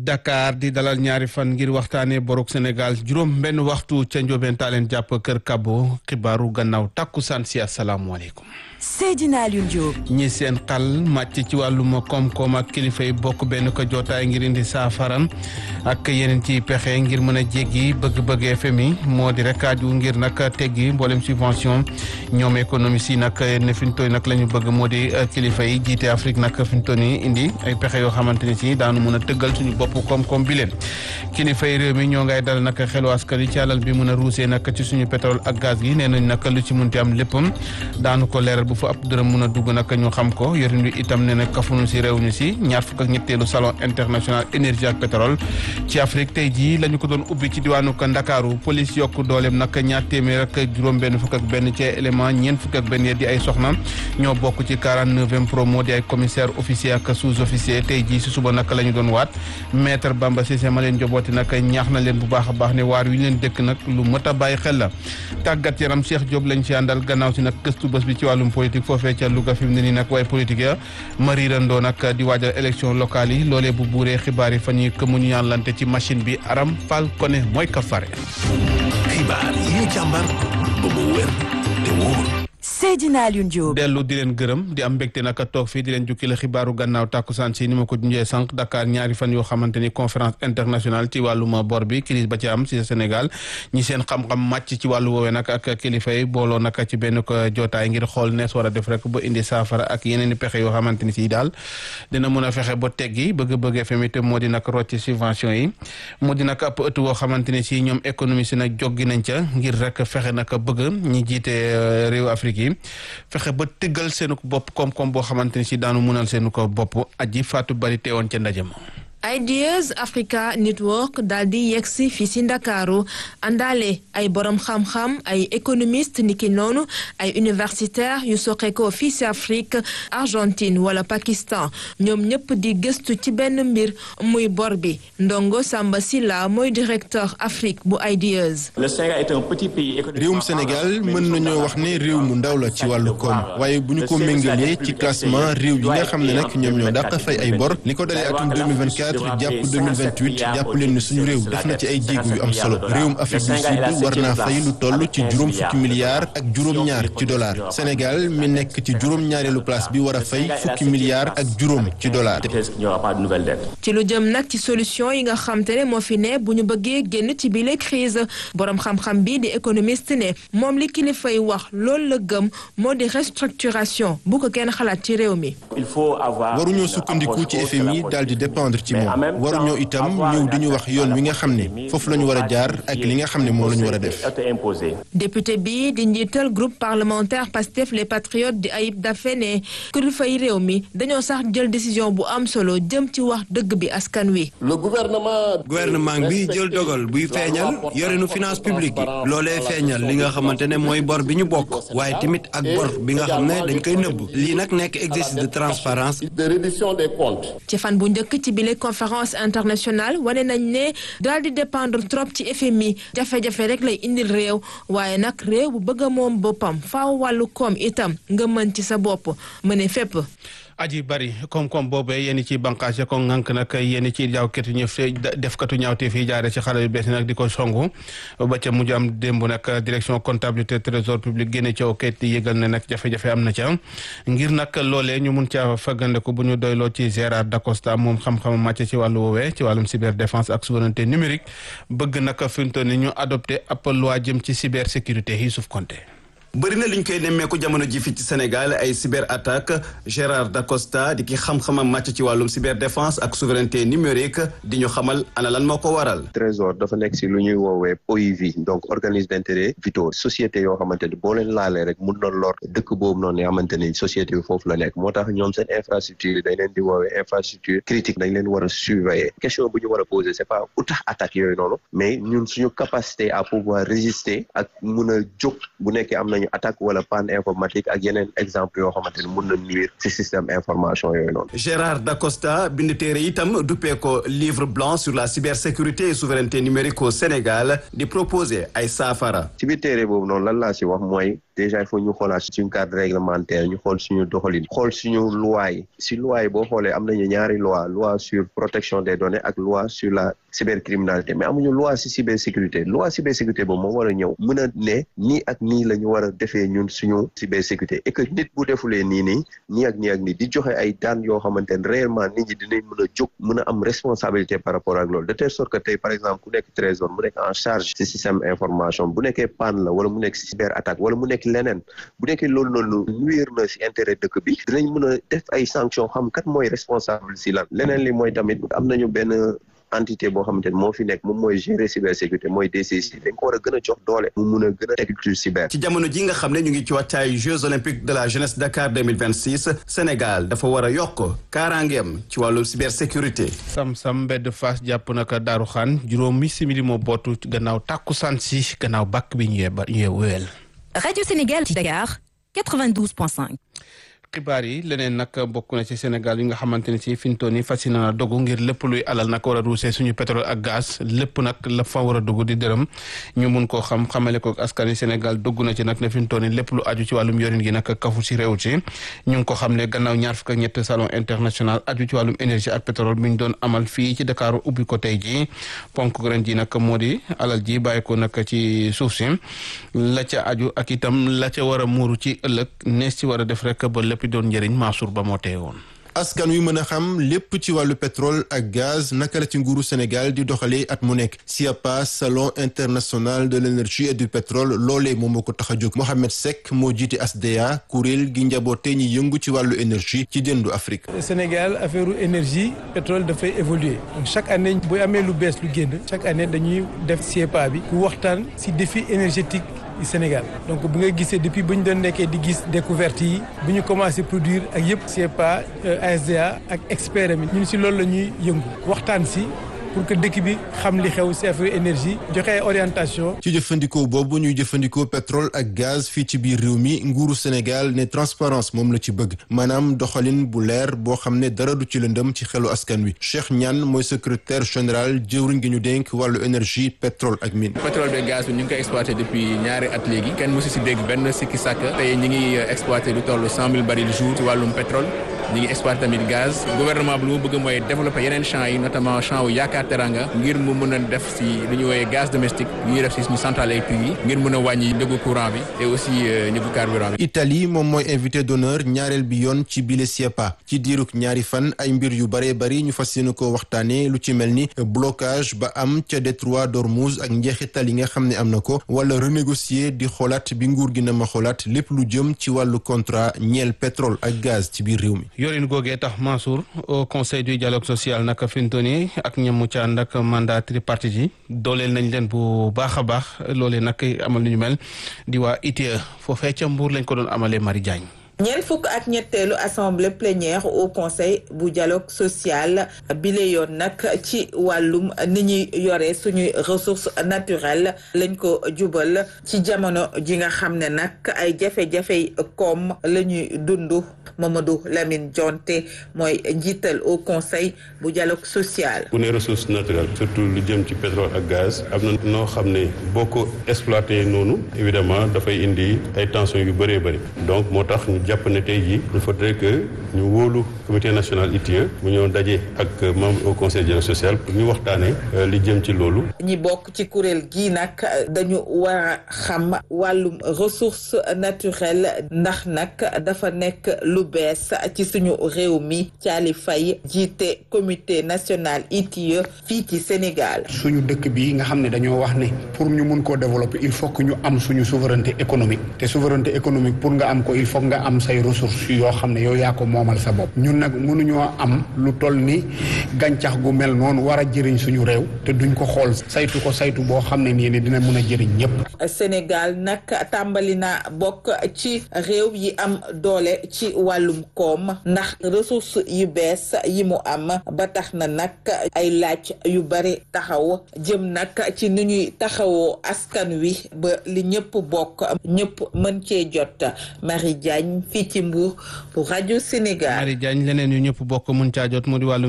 Dakar di dalal ñaari fan ngir waxtaanee borok Sénégal juróom benn waxtu ca Ndiobène Talen jàpp Kër Kabo xibaaru gannaaw takkusaan si asalaamualeykum. Seydina Alioune Diop. ñi seen xal màcc ci wàllum koom-koom ak kilifa yi bokk benn ko jootaay ngir indi saafaran ak yeneen ci pexe ngir mën a jéggi bëgg-bëgg FMI moo di rek aju ngir nag teggi mboolem subvention ñoom économie yi nag ne fi ñu toll nag la ñu bëgg moo di kilifa yi jiite Afrique nag fi ñu toll nii indi ay pexe yoo xamante ni si daanu mën a tëggal suñu bopp koom-koom bi leen kilifa yi réew mi ñoo ngay dal nag xelu askan yi ci alal bi mën a ruusee nag ci suñu pétrole ak gaz gi nee nañ nag lu ci munti am léppam daanu ko leeral bu fa ab dërëm mën a dugg nag ñu xam ko yorin wi itam ne nag kafunu si réew ñu si ñaar fukk ak ñetteelu salon international énergie ak pétrole ci Afrique tey jii la ñu ko doon ubbi ci diwaanu ko Ndakaaru police yokk dooleem nag ñaar téeméer ak juróom benn fukk ak benn ci élément ñeent fukk ak benn di ay soxna ñoo bokk ci 49e promo di ay commissaire officier ak sous officier tey jii si suba nag la ñu doon waat maître Bamba Cissé ma leen jobooti nag ñaax na leen bu baax a baax ne waar wi ñu leen dëkk nag lu mët a bàyyi xel la tàggat yaram Cheikh Diop lañ ci àndal gannaaw si nag gëstu bés bi ci wàllum politique foofee ca Louga fi mu ne nii nag waaye politique ya mariirandoo nag di waajal élection locale yi loolee bu buuree xibaar yi fa ñuy këmu ñu ñaanlante ci machine bi Aram Fall Koné mooy ka fare xibaar yi ñu càmbar ba mu wér te wóor Seydina Alioune Diop. dellu di leen gërëm di am mbégte nag toog fii di leen jukki la xibaaru gannaaw tàkkusaan si ni ma ko junjee sànq Dakar ñaari fan yoo xamante ni conférence internationale ci wàllum bor bi crise ba ci am si Sénégal ñi seen xam-xam màcc ci wàllu woowee nag ak kilifa yi booloo nag ci benn ko jootaay ngir xool nees war a def rek ba indi saafara ak yeneen i pexe yoo xamante ni si daal dina mën a fexe ba teggi bëgg-bëgg FMI te moo di nag rocc subvention yi moo di nag ab ëtt woo xamante ni si ñoom économie si nag joggi nañ ca ngir rek fexe nag bëgg ñi jiite réew Afrique yi fexe ba tëggal seenu ko bopp koom-koom boo xamante ni si daanu mënal seenu ko bopp aji Fatou Bari teewoon ca ndaje ma Ideas Africa Network daal di yegsi fii si Ndakaaru àndaale ay borom xam-xam ay économiste niki noonu ay universitaire yu soqeekoo fii si Afrique Argentine wala Pakistan ñoom ñëpp di gëstu ci benn mbir muy bor bi Ndongo Samba Silla mooy directeur Afrique bu Ideas. réewum Sénégal mën nañoo wax ne réew mu ndaw la ci wàllu koom waaye bu ñu ko méngalee ci classement réew yi nga xam ne nag ñoom ñoo dàq fay ay bor li ko dalee atum 2024 jàpp 2028 jàpp leen ne suñu réew def na ci ay jéego yu am solo réewum Afrique du Sud war naa fay lu toll ci juróom fukki milliards ak juróom-ñaar ci dollar Sénégal mi nekk ci juróom-ñaareelu place bi war a fay fukki milliards ak juróom ci dollar. ci lu jëm nag ci solution yi nga xam te ne moo fi ne bu ñu bëggee génn ci bile crise borom xam-xam bi di économiste ne moom li kilifa yi wax loolu la gëm moo di restructuration bu ko kenn xalaat ci réew mi. waruñoo sukkandiku ci FMI daal di dépendre ci moom. waruñoo itam ñëw di ñu wax yoon wi nga xam ne foofu la ñu war a jaar ak li nga xam ne moom la ñu war a def. député bi di njiital groupe parlementaire Pastef les patriotes di Ayib Daffé ne kilifa yi réew mi dañoo sax jël décision bu am solo jëm ci wax dëgg bi askan wi. le gouvernement. gouvernement bi jël dogal buy feeñal yorenu finance publique yi loolee feeñal li nga xamante ne mooy bor bi ñu bokk waaye tamit ak bor bi nga xam ne dañ koy nëbb lii nag nekk exercice de transparence de reddition des comptes. ci fan bu njëkk ci bile conférence internationale wane nañ ne daal di dépendre trop ci FMI jafe-jafe rek lay indil réew waaye nag réew bu bëgg a moom boppam faaw wàllu koom itam nga mën ci sa bopp mëne fépp. aji bari koom-koom boobee yéen ci bànqaas ya ko ŋànk nag yéen ci jaawkatu ñëf defkatu ñaawte fii jaare ci xale yu bees nag di ko songu ba ca mujj am démb nag direction comptabilité trésor public génne ca kayit di yëgal ne nag jafe-jafe am na ca ngir nag loolee ñu mun caa faggandeku bu ñu doyloo ci Gérard Dacosta moom xam-xam màcc ci wàllu woowee ci wàllum cyberdéfense ak souveraineté numérique bëgg nag fi mu toll ni ñu adopté ab loi jëm ci cybersécurité yi suuf konté bëri na liñ koy nemmeeku jamono ji fi ci Sénégal ay cyber attaque Gérard Dacosta di ki xam-xamam màcc ci wàllum cyber défense ak souveraineté numérique di ñu xamal ana lan moo ko waral. trésor dafa nekk si lu ñuy woowee OIV donc organisme d'intérêt vitaux société yoo xamante ni boo leen laalee rek mun na lor dëkk boobu noonu nga xamante ni société bi foofu la nekk moo tax ñoom seen infrastructure yi dañ leen di woowee infrastructure critique dañ leen war a surveiller question bu ñu war a poser c'est pas u tax attaque yooyu noonu mais ñun suñu capacité à pouvoir résister ak mun a jóg bu nekkee am nañu attaque wala panne informatique ak yeneen exemple yoo xamante ni mun na nuire ci système information yooyu noonu. Gérard Dacosta bind téere itam duppee ko livre blanc sur la cybersécurité et souveraineté numérique au Sénégal di proposer ay saafara. ci biir téere boobu noonu lan laa ci wax mooy déjà il faut ñu xoolaat suñu cadre réglementaire ñu xool suñu doxalin xool suñu loi yi si loi yi boo xoolee am nañu ñaari loi loi sur protection des données ak loi sur la cybercriminalité mais amuñu loi si cybersécurité loi cybersécurité boobu moo war a ñëw mën a ne nii ak nii la ñu war a defee ñun suñu cybersécurité et que nit bu defulee nii nii nii ak nii ak nii di joxe ay daan yoo xamante ne réellement nit ñi dinañ mën a jóg mën a am responsabilité par rapport ak loolu de telle sorte que tey par exemple ku nekk trésor mu nekk en charge ci système information bu nekkee panne la wala mu nekk cyber attaque wala mu nekk leneen bu nekkee loolu noonu nuire na si intérêt dëkk bi dinañ mën a def ay sanctions xam kat mooy responsable si lan leneen li mooy tamit am nañu benn entité boo xamante ne moo fi nekk moom mooy gérer cybersécurité mooy DCC dañ ko war a gën a jox doole mu mun a gën a teg culture cyber. ci jamono ji nga xam ne ñu ngi ci wàccaay Jeux olympiques de la jeunesse Dakar 2026 Sénégal dafa war a yokk kaaraangeem ci wàllu cybersécurité. sam-sam mbedd Fass jàpp naka Daaru Xaan juróomi simili moo bootu gannaaw tàkkusaan si gannaaw bàkk bi ñu yee ñu wéyal. Radio Sénégal ci Dakar 92.5. xibaar yi leneen nag bokk na ci Sénégal yi nga xamante ne si fi mu toll nii fas yéene na dogu ngir lépp luy alal nag war a ruusee suñu pétrole ak gaz lépp nag la fa war a dugg di dërëm ñu mun koo xam xamale ko askan wi Sénégal dugg na ci nag ne fi mu toll nii lépp lu aju ci wàllum yorin gi nag kafu si réew ci ñu ngi ko xam ne gannaaw ñaar fukk ak ñett salon international aju ci wàllum énergie ak pétrole bi ñu doon amal fii ci Dakar ubbi ko tey jii ponk ren ji nag moo di alal ji bàyyi ko nag ci suuf si la ca aju ak itam la ca war a muuru ci ëllëg nees ci war a def rek ba lépp doon njëriñ Mansour ba moo teewoon askan wi mën a xam lépp ci wàllu pétrole ak gaz naka la ci nguuru Sénégal di doxalee at mu nekk SIAPA salon international de l'énergie et du pétrole loolee moom moo ko tax a jóg Mohamed Seck moo jiite ASDEA kuréel gi njaboote ñi yëngu ci wàllu énergie ci déndu Afrique. Sénégal affaire énergie pétrole dafay évoluer donc chaque année bu amee lu bees lu génn chaque année dañuy def SIAPA bi ku waxtaan si défi énergétique. Sénégal donc bu nga gisee depuis bu ñu doon nekkee di gis découverte yi bu ñu commencé produire ak yëpp CEPA ASDA ak expert mi ñun si loolu la ñuy yëngu waxtaan si pour que dëkk bi xam li xew si affaire énergie joxe ay orientation ci jëfandikoo boobu ñuy jëfandikoo pétrole ak gaz fii ci biir réew mi nguuru Sénégal ne transparence moom la ci bëgg maanaam doxalin bu leer boo xam ne dara du ci lëndëm ci xelu askan wi Cheikh Niane mooy secrétaire général jëwriñ gi ñu dénk wàllu énergie pétrole ak mine. pétrole bi gaz bi ñu ngi koy exploité depuis ñaari at léegi kenn mosu si dégg benn sikki sàkk tey ñu ngi exploité lu toll cent mille barils jour ci wàllum pétrole ñu ngi exploité tamit gaz gouvernement bi lu mu bëgg mooy développer yeneen champs yi notamment champ wu yaakaar teranga ngir mu mën a def si lu ñu wooyee gaz domestique yu ñuy def si suñu centrale électrique yi ngir mën a wàññi njëgu courant bi et aussi njëgu carburant bi. Italie moom mooy invité d'honneur ñaareel bi yoon ci bile SIEPA ci diirug ñaari fan ay mbir yu bëree bëri ñu fas yéene ko waxtaanee lu ci mel ni blocage ba am ca détroit d'Ormuz ak njeexital yi nga xam ne am na ko wala renégocier di xoolaat bi nguur gi na ma xoolaat lépp lu jëm ci wàllu contrat ñeel pétrole ak gaz ci biir réew mi. yorin googee tax Mansour au conseil du dialogue social naka fintoni ak ñamu ca ànd ak mandat tripartite yi dooleel nañ leen bu baax a baax loolee nag amal lu ñu mel di waa ITIE foofee ca Mbuur lañ ko doon amalee Marie Diagne ñeent fukk ak ñetteelu assemblée plénière au conseil bu dialogue social bile yoon nag ci wàllum ni ñuy yore suñuy ressources naturelles lañ ko jubal ci jamono ji nga xam ne nag ay jafe-jafe koom la ñuy dund Mamadou Lamine Jonte mooy njiital au conseil bu dialogue social. bu ne ressources naturelles surtout lu jëm ci pétrole ak gaz am na noo xam ne boo ko exploité noonu évidemment dafay indi ay tensions yu bëree bëri donc moo tax ñu jàpp ne tey jii il faudrait que ñu wóolu comité national ITIE mu ñëw daje ak membre au conseil dialogue social pour ñu waxtaanee li jëm ci loolu. ñi bokk ci kuréel gii nag dañu war a xam wàllum ressources naturelles ndax nag dafa nekk lu bees ci suñu réew mi Thiali Faye jiite comité national ITIE fii ci Sénégal. suñu dëkk bi nga xam ne dañoo wax ne pour ñu mun koo développer il faut que ñu am suñu souveraineté économique te souveraineté économique pour nga am ko il faut nga am say ressources yoo xam ne yow yaa ko moomal sa bopp ñun nag mënuñoo am lu toll ni gàncax gu mel noonu war a jëriñ suñu réew te duñ ko xool saytu ko saytu boo xam ne nii ne dina mën a jëriñ ñëpp. Sénégal nag tàmbali na bokk ci réew yi am doole ci wàllum koom ndax ressources yu bees yi mu am ba tax na nag ay laaj yu bari taxaw jëm nag ci ni ñuy taxawoo askan wi ba li ñëpp bokk ñëpp mën cee jot Marie Diagne fii ci Mbour pour rajo Sénégal. Marie Diagne leneen yu ñëpp bokk mun caa jot mu di wàllum suuf ki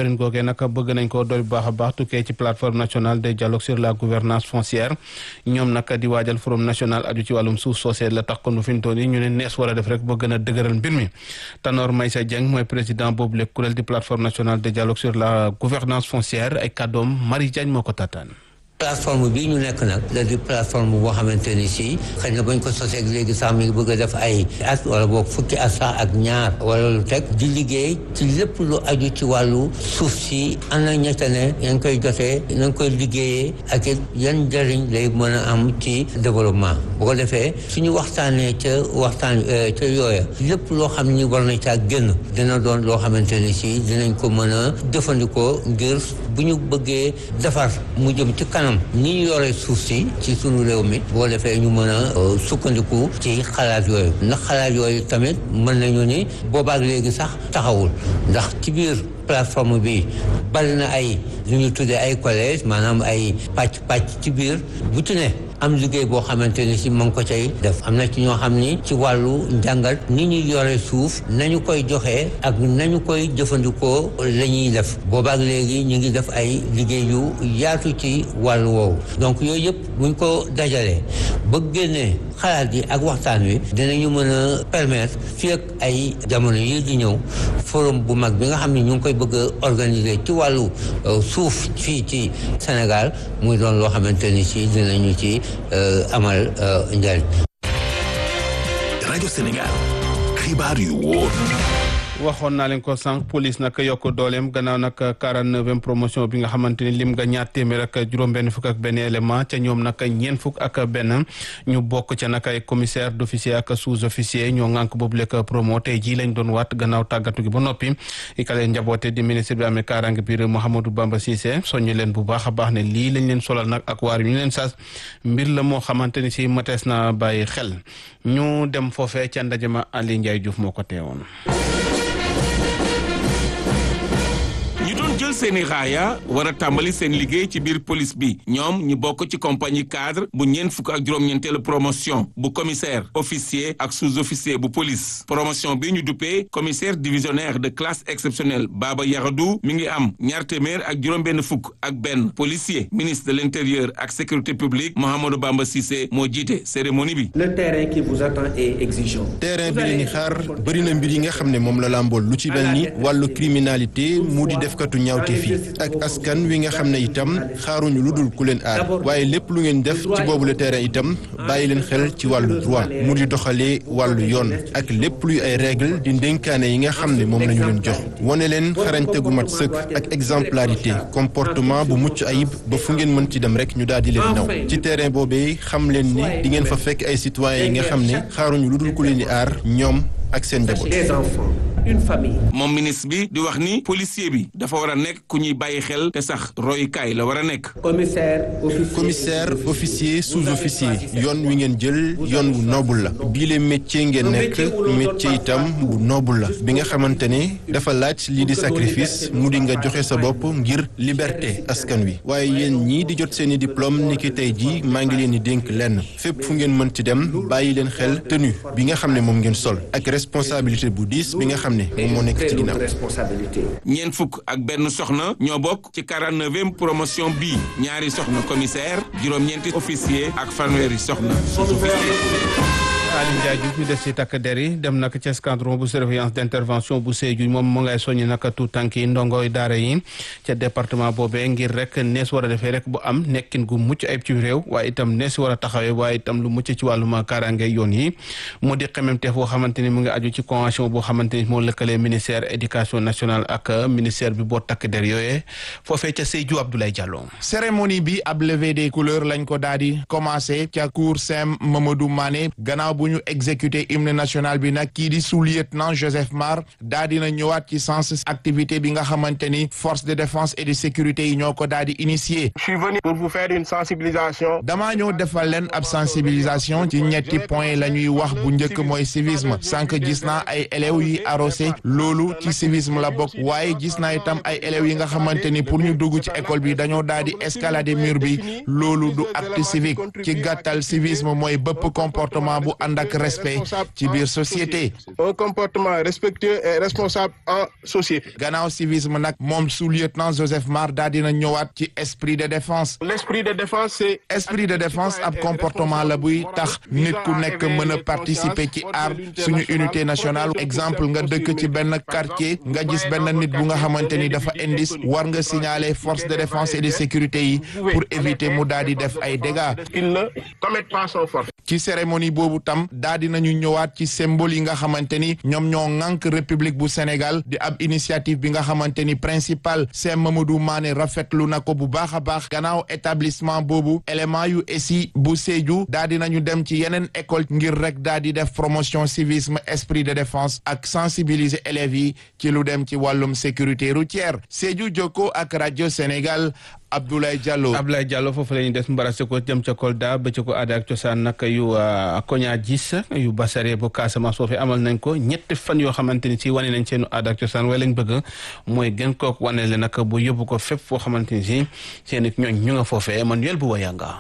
yorin googee nag bëgg nañ ko dool bu baax a baax tukkee ci plateforme nationale de dialogue sur la gouvernance foncière ñoom nag di waajal forum national aju ci wàllum suuf soosee la tax kon fi ñu toll nii ñu ne nees war a def rek ba gën a dëgëral mbir mi Tanor Maysa Dieng mooy président boobu le kuréel di plateforme nationale de dialogue sur la gouvernance foncière ay kàddoom Marie Diagne moo ko taataan plateforme bii ñu nekk nag la di plateforme boo xamante ni si xëy na bañ ko sosee léegi sax mi ngi bëgg a def ay at wala boog fukki at sax ak ñaar wala lu teg di liggéey ci lépp lu aju ci wàllu suuf si ana ñette ne yan koy jotee nañ koy liggéeyee ak it yan njëriñ lay mën a am ci développement bu ko defee suñu waxtaanee ca waxtaan ca yooya lépp loo xam ni war na caa génn dina doon loo xamante ni si dinañ ko mën a jëfandikoo ngir bu ñu bëggee defar mu jëm ci kanam ni ñu yore suuf si ci sunu réew mi boo defee ñu mën a sukkandiku ci xalaat yooyu ndax xalaat yooyu tamit mën nañu ni boobaak léegi sax taxawul ndax ci biir plateforme bi bari na ay lu ñu tuddee ay collège maanaam ay pàcc pàcc ci biir bu ci ne am liggéey boo xamante ni si ma ngi ko cay def am na ci ñoo xam ni ci wàllu njàngat ni ñu yore suuf nañu koy joxe ak nañu koy jëfandikoo la ñuy def boobaak léegi ñu ngi def ay liggéey yu yaatu ci wàllu woowu donc yooyu yëpp buñ ko dajalee ba génnee xalaat yi ak waxtaan wi dinañu mën a permettre fii ak ay jamono yi di ñëw forum bu mag bi nga xam ne ñu ngi koy bëgg a organiser ci wàllu suuf fii ci Sénégal muy doon loo xamante ni si dinañu ci amal njariñ rajo Sénégal xibaar yu wóor waxoon naa leen ko sànq police nag yokk dooleem gannaaw nag quarante neuvième promotion bi nga xamante ni lim nga ñaar téeméer ak juróom-benn fukk ak benn élément ca ñoom nag ñeent fukk ak benn ñu bokk ca nag ay commissaire d'officier ak sous-officier ñoo ŋànk boobu lekk promo tey jii lañ doon waat gannaaw tàggatu gi ba noppi i ka leen njaboote di ministre bi amee kaaraange biir Mouhamadou Bamba Cissé soññu leen bu baax a baax ne lii lañ leen solal nag ak waar yu ñu leen sas mbir la moo xamante ni si matees na bàyyi xel ñu dem foofee ca ndaje ma Ali Ndiaye Diouf moo ko teewoon jël seeni raaya war a tàmbali seen liggéey ci biir police bi ñoom ñu bokk ci compagnie cadre bu ñeent fukk ak juróom-ñeenteelu promotion bu commissaire officier ak sous-officier bu police promotion bi ñu duppee commissaire divisionnaire de classe exceptionnelle Baba Yaradou mi ngi am ñaar téeméer ak juróom-benn fukk ak benn policier ministre de l'intérieur ak sécurité publique Mouhamadou Bamba Cissé moo jiite cérémonie bi. le terrain qui vous attend est exigeant. terrain bi leen di xaar bëri na mbir yi nga xam ne moom la làmbool lu ci mel ni wàllu criminalité mu di defkatu ñaawte fi ak askan wi nga xam ne itam xaaruñu lu dul ku leen aar waaye lépp lu ngeen def ci boobu le terrain itam bàyyi leen xel ci wàllu droit mu di doxalee wàllu yoon ak lépp luy ay règle di ndénkaane yi nga xam ne moom la ñu leen jox wane leen xarañte gu mat sëkk ak exemplarité comportement bu mucc ayib ba fu ngeen mën ci dem rek ñu daal di leen naw ci terrain boobee xam leen ni di ngeen fa fekk ay citoyens yi nga xam ne xaaruñu lu dul ku leen di aar ñoom ak seen njaboot. des enfants une famille. moom ministre bi di wax ni policier bi dafa war a nekk ku ñuy bàyyi xel te sax royukaay la war a nekk. commissaire officier. commissaire officier sous-officier yoon wi ngeen jël yoon wu noble la bii le métier ngeen nekk métier itam bu noble la bi nga xamante ne dafa laaj lii di sacrifice mu di nga joxe sa bopp ngir liberté askan wi waaye yéen ñii di jot seeni diplôme ni ki tey jii maa ngi leen di dénk lenn fépp fu ngeen mën ci dem bàyyi leen xel tenue bi nga xam ne moom ngeen sol ak responsabilité bu diis bi nga xam ne moom moo nekk ci ginnaaw. ñeent fukk ak benn soxna ñoo bokk ci 49e promotion bii ñaari soxna commissaire juróom-ñeenti officier ak fanweeri soxna Aliou Ndiaye Diouf ñu des ci takk der yi dem nag ci escadron bu surveillance d'intervention bu Sédhiou moom mu ngay soññi nag tout tànk yi ndongoy daara yi ca département boobee ngir rek nees war a defee rek bu am nekkin gu mucc ayib ci réew waaye itam nees war a taxawee waaye itam lu mucc ci wàllum kaaraange yoon yi mu di xememteef boo xamante ni mu ngi aju ci convention boo xamante ni moo lëkkalee ministère éducation nationale ak ministère bi boo takk der yooyee foofee ca Sédhiou Abdoulaye Diallo. cérémonie bi ab levée des couleurs lañ ko daal di commencé ca cour Saint Mamadou Mané gannaaw bu ñu exécuté hymne national bi nag kii di sous-lieutenant Joseph Mar daa dina ñëwaat ci sens activité bi nga xamante ni force de défense et de sécurité yi ñoo ko daal di initier. je suis venu pour vous faire une sensibilisation. damaa ñëw defal leen ab sensibilisation ci ñetti point la ñuy wax bu njëkk mooy civisme sànq gis naa ay élèves yi arrosé loolu ci civisme la bokk waaye gis naa itam ay élèves yi nga xamante ni pour ñu dugg ci école bi dañoo daal di escalader mur bi loolu du acte civique ci gàttal civisme mooy bëpp comportement bu ànd ànd ak respect ci biir société. un comportement respectueux et responsable en société. gannaaw civisme nag moom sous-lieutenant Joseph Mar daal dina ñëwaat ci esprit de défense. l'esprit de défense c'est. esprit de défense ab comportement la buy tax nit ku nekk mën a participer ci aar suñu unité nationale exemple nga dëkk ci benn quartier nga gis benn nit bu nga xamante ni dafa indis war nga signaler force de défense et de sécurité yi pour éviter mu daal di def ay dégâts. il ne commet pas son forfait. ci cérémonie boobu tam daal di nañu ñëwaat ci symbole yi nga xamante ni ñoom ñoo ŋànk république bu Sénégal di ab initiative bi nga xamante ni principal Sèye Mamadou Mané rafetlu na ko bu baax a baax gannaaw établissement boobu élément yu ESI bu Sédhiou daal di nañu dem ci yeneen école ngir rek daal di def promotion civisme esprit de défense ak sensibiliser élèves yi ci lu dem ci wàllum sécurité routière Sédhiou Jokko ak rajo Sénégal Abdoulaye Diallo. Abdoulaye Diallo foofu la ñuy des mbarase ko jëm ca Kolda ba ci ko aada ak cosaan nag yu koña gis yu basare bu Casamance foofu amal nañ ko ñetti fan yoo xamante ni si wane nañ seenu aada ak cosaan waaye lañ bëgg mooy gën kook wane le nag bu yóbbu ko fépp foo xamante ni si seen it ñooñ ñu nga foofee Emmanuel bu wayanga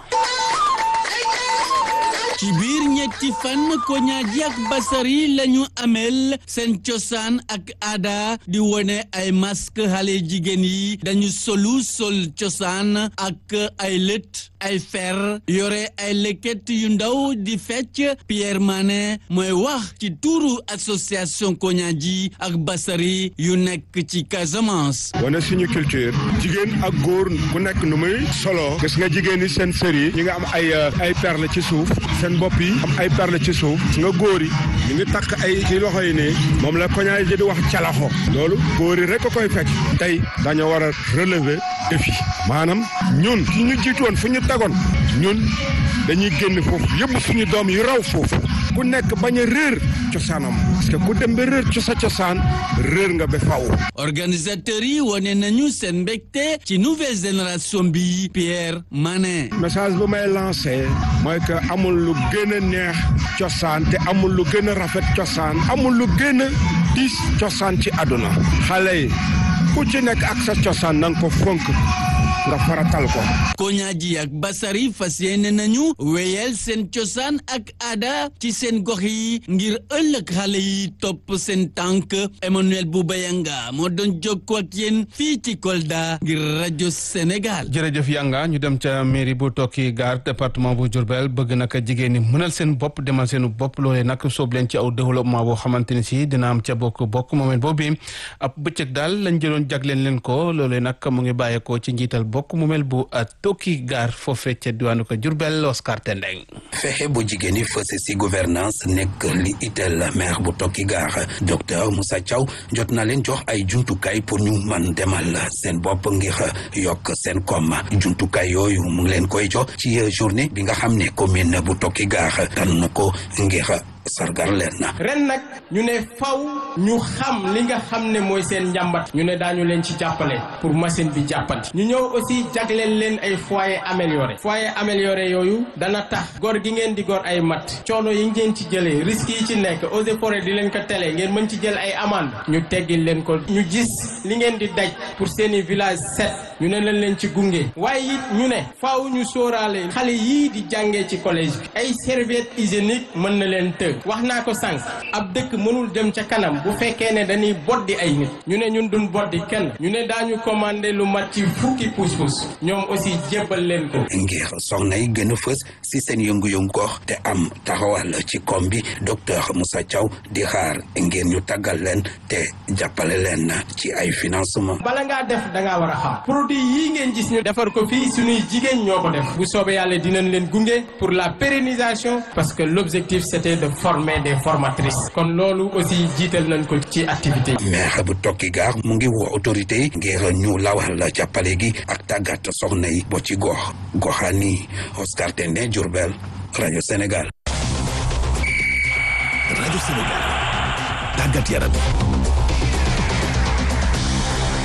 ci biir ñetti fan koñaaji ak basari lañu amel seen cosaan ak aada di wone ay masque xale jigéen yi dañu solu sol cosaan ak ay lët ay fer yore ay leket yu ndaw di fecc Pierre Mané mooy wax ci tuuru association koñaaji ak basari yu nekk ci Casamance. wane suñu culture jigéen ak góor ku nekk nu muy solo gis nga jigéen ñi seen sër yi ñi nga am ay ay perle ci suuf seen bopp yi am ay perle ci suuf nga góor yi ñu ngi takk ay ci loxo yi nii moom la koñaay ji di wax calaxo loolu góor yi rek a koy fekk tey dañoo war a relever défi maanaam ñun su ñu jiitu woon fu ñu tegoon ñun dañuy génn foofu yëpp suñu doom yi raw foofu ku nekk bañ a réer cosaanam parce que ku dem ba réer sa cosaan réer nga ba faw organisateurs yi wane nañu seen mbégte ci nouvelle génération bi Pierre Mané. message bu may lancé mooy que amul lu gën a neex cosaan te amul lu gën a rafet cosaan amul lu gën a diis cosaan ci àdduna xale yi ku ci nekk ak sa cosaan na nga ko fonk nga faratal ko. koñaaji ak basari fas yéene nañu wéyal seen cosaan ak aada ci seen gox yi ngir ëllëg xale yi topp seen tànk Emmanuel Boubayanga moo doon jokkoo ak yéen fii ci Kolda ngir rajo Sénégal. jërëjëf Yanga ñu dem ca mairie bu Tokki Gaar département bu Diourbel bëgg naka jigéen ñi mënal seen bopp demal seen bopp loolee nag soob leen ci aw développement boo xamante ni si dina am ca bokk bokk moment boobu ab bëccëg daal lañ jëloon jagleen leen ko loolee nag mu ngi bàyyeekoo ci njiital bokk mu mel bu Tokki Gaar foofee ca diwaanu ko Diourbel Oscar Tendeng fexe bu jigéen ñi fës si gouvernance nekk li itteel maire bu Tokki Gaar docteur Moussa Thiaw jot na leen jox ay jumtukaay pour ñu man demal seen bopp ngir yokk seen koom jumtukaay yooyu mu ngi leen koy jox ci journée bi nga xam ne commune bu Tokki Gaar tànn na ko ngir sargar leen na ren nag ñu ne faw ñu xam li nga xam ne mooy seen njàmbat ñu ne daañu leen ci jàppale pour machine bi jàppandi ñu ñëw aussi jagleel leen ay foyer amélioré foyer amélioré yooyu dana tax gor gi ngeen di gor ay mat coono yi ngeen ci jëlee risques yi ci nekk eaux et forêt di leen ko tele ngeen mën ci jël ay amende ñu teggil leen ko ñu gis li ngeen di daj pour seeni village set ñu ne leen leen ci gunge waaye it ñu ne faaw ñu sóoraale xale yii di jàngee ci collège bi ay serviette hygiénique mën na leen të wax naa ko sànq ab dëkk mënul dem ca kanam bu fekkee ne dañuy boddi ay nit ñu ne ñun duñ boddi kenn ñu ne daañu commandé lu mat ci fukki pousse-pousse ñoom aussi jébbal leen ko. ngir soxna yi gën a fës si seen yëngu-yëngu gox te am taxawal ci kom bi docteur Moussa Thiaw di xaar ngir ñu tàggal leen te jàppale leen ci ay financement bala ngaa def da ngaa war a xam produit yii ngeen gis ñu defar ko fii suñuy jigéen ñoo ko def bu soobee yàlla dinañ leen gunge pour la pérennisation parce que l'objectif c'était de former des formatrices kon loolu aussi jiital nañ ko ci activité yi. maire bu Tokki Gaar mu ngi woo autorité yi ngir ñu lawal jàppale gi ak tàggat soxna yi bo ci gox goxaani Oscar Tendé Diourbel rajo Sénégal. rajo Sénégal tàggat yaram.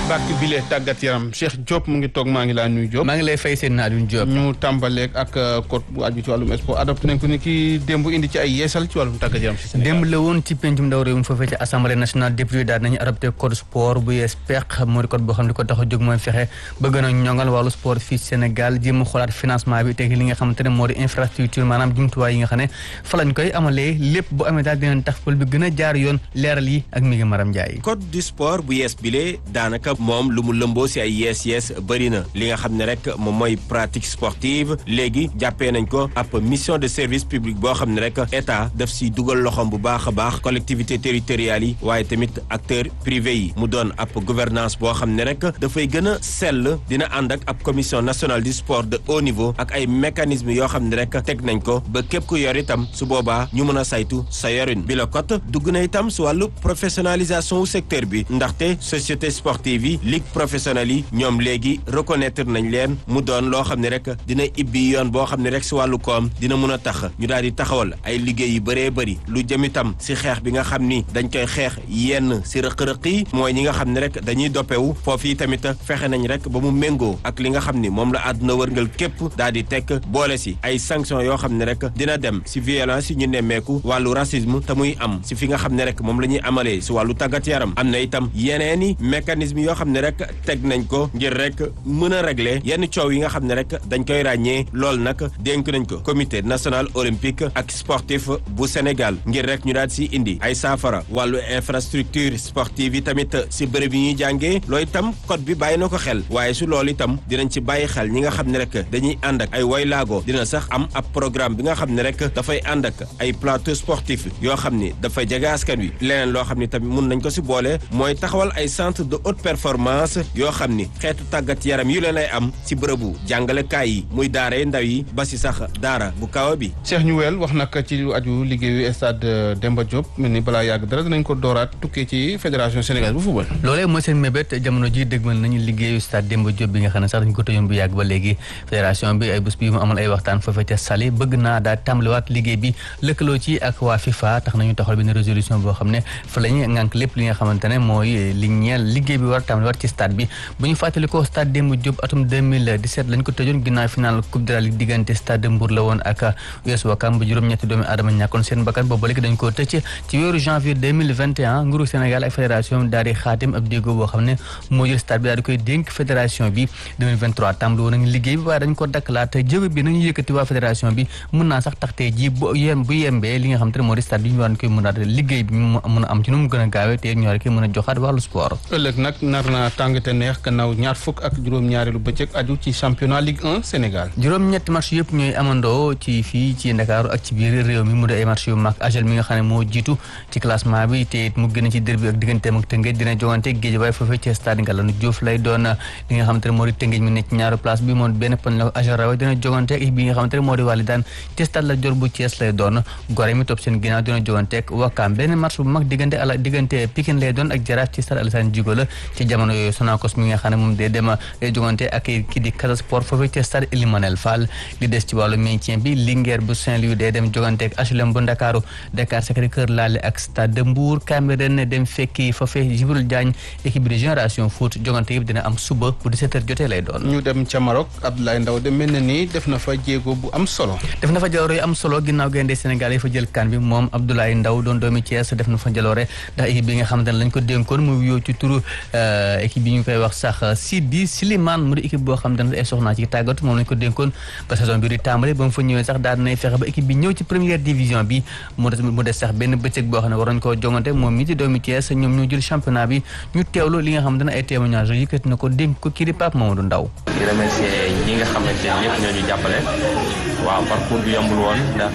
bàkk bile tàggat yaram Cheikh Diop mu ngi toog maa ngi laa nuyu Diop. maa ngi lay fay seen Alioune Diop. ñu tàmbaleeg ak code bu aju ci wàllum sport adopté nañ ko ni ki démb indi ci ay yeesal ci wàllum tàggat yaram si Sénégal. démb la woon ci pencum ndaw réew mi foofee ci assemblée nationale député daal nañu adopté code sport bu yees peq moo di code boo xam ne ko tax a jóg mooy fexe bëgg na ñongal wàllu sport fii Sénégal jéem a xoolaat financement bi teg li nga xamante ne moo di infrastructure maanaam jumtuwaay yi nga xam ne fa lañ koy amalee lépp bu amee daal dinañ tax pol bi gën a jaar yoon leeral yi ak mi ngi maram Ndiaye. code du sport bu yees bile daanaka moom lu mu lëmboo si ay yees yees bëri na li nga xam ne rek moom mooy pratique sportive léegi jàppee nañ ko ab mission de service public boo xam ne rek état daf si dugal loxoom bu baax a baax collectivité territoriales yi waaye tamit acteurs privés yi mu doon ab gouvernance boo xam ne rek dafay gën a sell dina ànd ak ab commission nationale du sport de haut niveau ak ay mécanismes yoo xam ne rek teg nañ ko ba képp ku yor itam su boobaa ñu mën a saytu sa yorin bi la code dugg na itam su wàllu professionnalisation wu secteur bi ndaxte société sportive yi ligue professionnelle yi ñoom léegi reconnaître nañ leen mu doon loo xam ne rek dina ibbi yoon boo xam ne rek si wàllu koom dina mun a tax ñu daal di taxawal ay liggéey yu bëree bëri lu jëm itam si xeex bi nga xam ni dañ koy xeex yenn si rëq-rëq yi mooy ñi nga xam ne rek dañuy doppewu foofu yi tamit fexe nañ rek ba mu méngoo ak li nga xam ni moom la àdduna wërngal képp daal di tekk boole si ay sanctions yoo xam ne rek dina dem si violence yi ñu nemmeeku wàllu racisme te muy am si fi nga xam ne rek moom la ñuy amalee si wàllu tàggat yaram am na itam yeneeni mécanisme yoo xam ne rek teg nañ ko ngir rek mën a régler yenn coow yi nga xam ne rek dañ koy ràññee loolu nag dénk nañ ko comité national olympique ak sportif bu Sénégal ngir rek ñu daal si indi ay saafara wàllu infrastructure sportive yi tamit si bërëb yi ñuy jàngee loolu itam code bi bàyyi na ko xel waaye su loolu itam dinañ ci bàyyi xel ñi nga xam ne rek dañuy ànd ak ay waylaago dina sax am ab programme bi nga xam ne rek dafay ànd ak ay plateau sportif yoo xam ni dafay jege askan wi leneen loo xam ni tamit mun nañ ko si boole mooy taxawal ay centre de haute performance yoo xam ni xeetu tàggat yaram yu leen ay am si bërëbu jàngalekaay yi muy daara ndaw yi ba si sax daara bu kaw bi. Cheikh ñu wel wax nag ci lu aju liggéeyu stade Demba Diop mel ni balaa yàgg dara dinañ ko dooraat tukkee ci fédération sénégalaise bu football. loolee mooy seen mébét jamono ji dëgmal nañu liggéeyu stade Demba Diop bi nga xam ne sax dañu ko tëjoon bu yàgg ba léegi fédération bi ay bés bi mu amal ay waxtaan foofee ca Saly bëgg naa daal tàmbaliwaat liggéey bi lëkkaloo ci ak waa FIFA tax nañu taxawal benn résolution boo xam ne fa la ñuy ngànk lépp li nga xamante ne mooy li ñeel liggéey bi war a tàmbaliwaat ci stade bi bu ñu fàttali ko stade Demba Diop atum 2017 lañ ko tëjoon ginnaaw final coupe de la ligue diggante stade de Mbour la woon ak US Ouakam ba juróom-ñetti doomi aadama ñàkkoon seen bakkan boobu léegi dañ koo tëcc ci weeru janvier 2021 nguuru Sénégal ak fédération daal di xaatim ab déggoo boo xam ne moo jël stade bi daal di koy dénk fédération bi 2023 tàmbali woon nañu liggéey bi waaye dañ ko dakkalaat jëwe bi nañu yëkkati waa fédération bi mën naa sax tax tey ji bu yem bu yembee li nga xam te ne moo di stade bi ñu war koy mën a liggéey bi mu mën a am ci nu mu gën a gaawee te ñu war koy mën a joxaat wàllu sport ëllëg nag nar naa tàng te neex gannaaw ñaar fukk ak juróom-ñaareelu bëccëg aju ci championnat Ligue 1 Sénégal juróom-ñetti match yëpp ñooy amandoo ci fii ci Ndakaaru ak ci biir réew mi mu di ay match yu mag AJEL mi nga xam ne moo jiitu ci classement bi te mu gën a ci derby ak digganteem ak Tëngéej dina jogante Guédiawaye foofee ci stade Ngalandou Diouf lay doon li nga xamante ne moo di Tëngéej mi nekk ci ñaaru place bi moom benn poñ la AJEL rawe dina jogante ak bi nga xamante ne moo di Walidaan ci stade Lat Dior bu Thiès lay doon Gorée mi topp seen ginnaaw dina jogante ak Wakam benn match bu mag diggante ala diggante Pikine lay doon ak Jaraaf ci stade Alassane Djigo la ci jamono yooyu Sonacos mi nga xam ne moom day dem day jogante ak ki di Casa Sport foofee ci stade Elimanel Fall li des ci wàllu maintien bi Linguère bu Saint-Louis day dem jogante ak HLM bu Ndakaaru Dakar Sacré-Cœur laale ak stade de Mbour Cambérène dem fekki foofee Djibril Diagne équipe bi de génération foot jogante yëpp dina am suba bu 17h jotee lay doon. ñu dem ca Maroc Abdoulaye Ndaw de mel na ni def na fa jéego bu am solo. def na fa jaloore yu am solo ginnaaw gaynde Sénégal yi fa jël kan bi moom Abdoulaye Ndaw doon doomi Thiès def na fa jaloore ndax équipe bi nga xamante ne lañ ko dénkoon mu wuyoo ci turu équipe bi ñu koy wax sax Sidi Slimane mu di équipe boo xam ne ay soxnaa ci tàggatu moom lañ ko dénkoon ba saison bi di tàmbali ba mu fa ñëwee sax daal nay fexe ba équipe bi ñëw ci première division bi mu des mu des sax benn bëccëg boo xam ne waroon koo jongante moom mi di doomi Thiès ñoom ñoo jël championnat bi ñu teewlu li nga xam ne ay témoignage yëkkati na ko dénk ko kii di Pape Mamadou Ndaw di remercier ñi nga xamante ne ñëpp ñoo ñu jàppale waaw parcours bi yombul woon ndax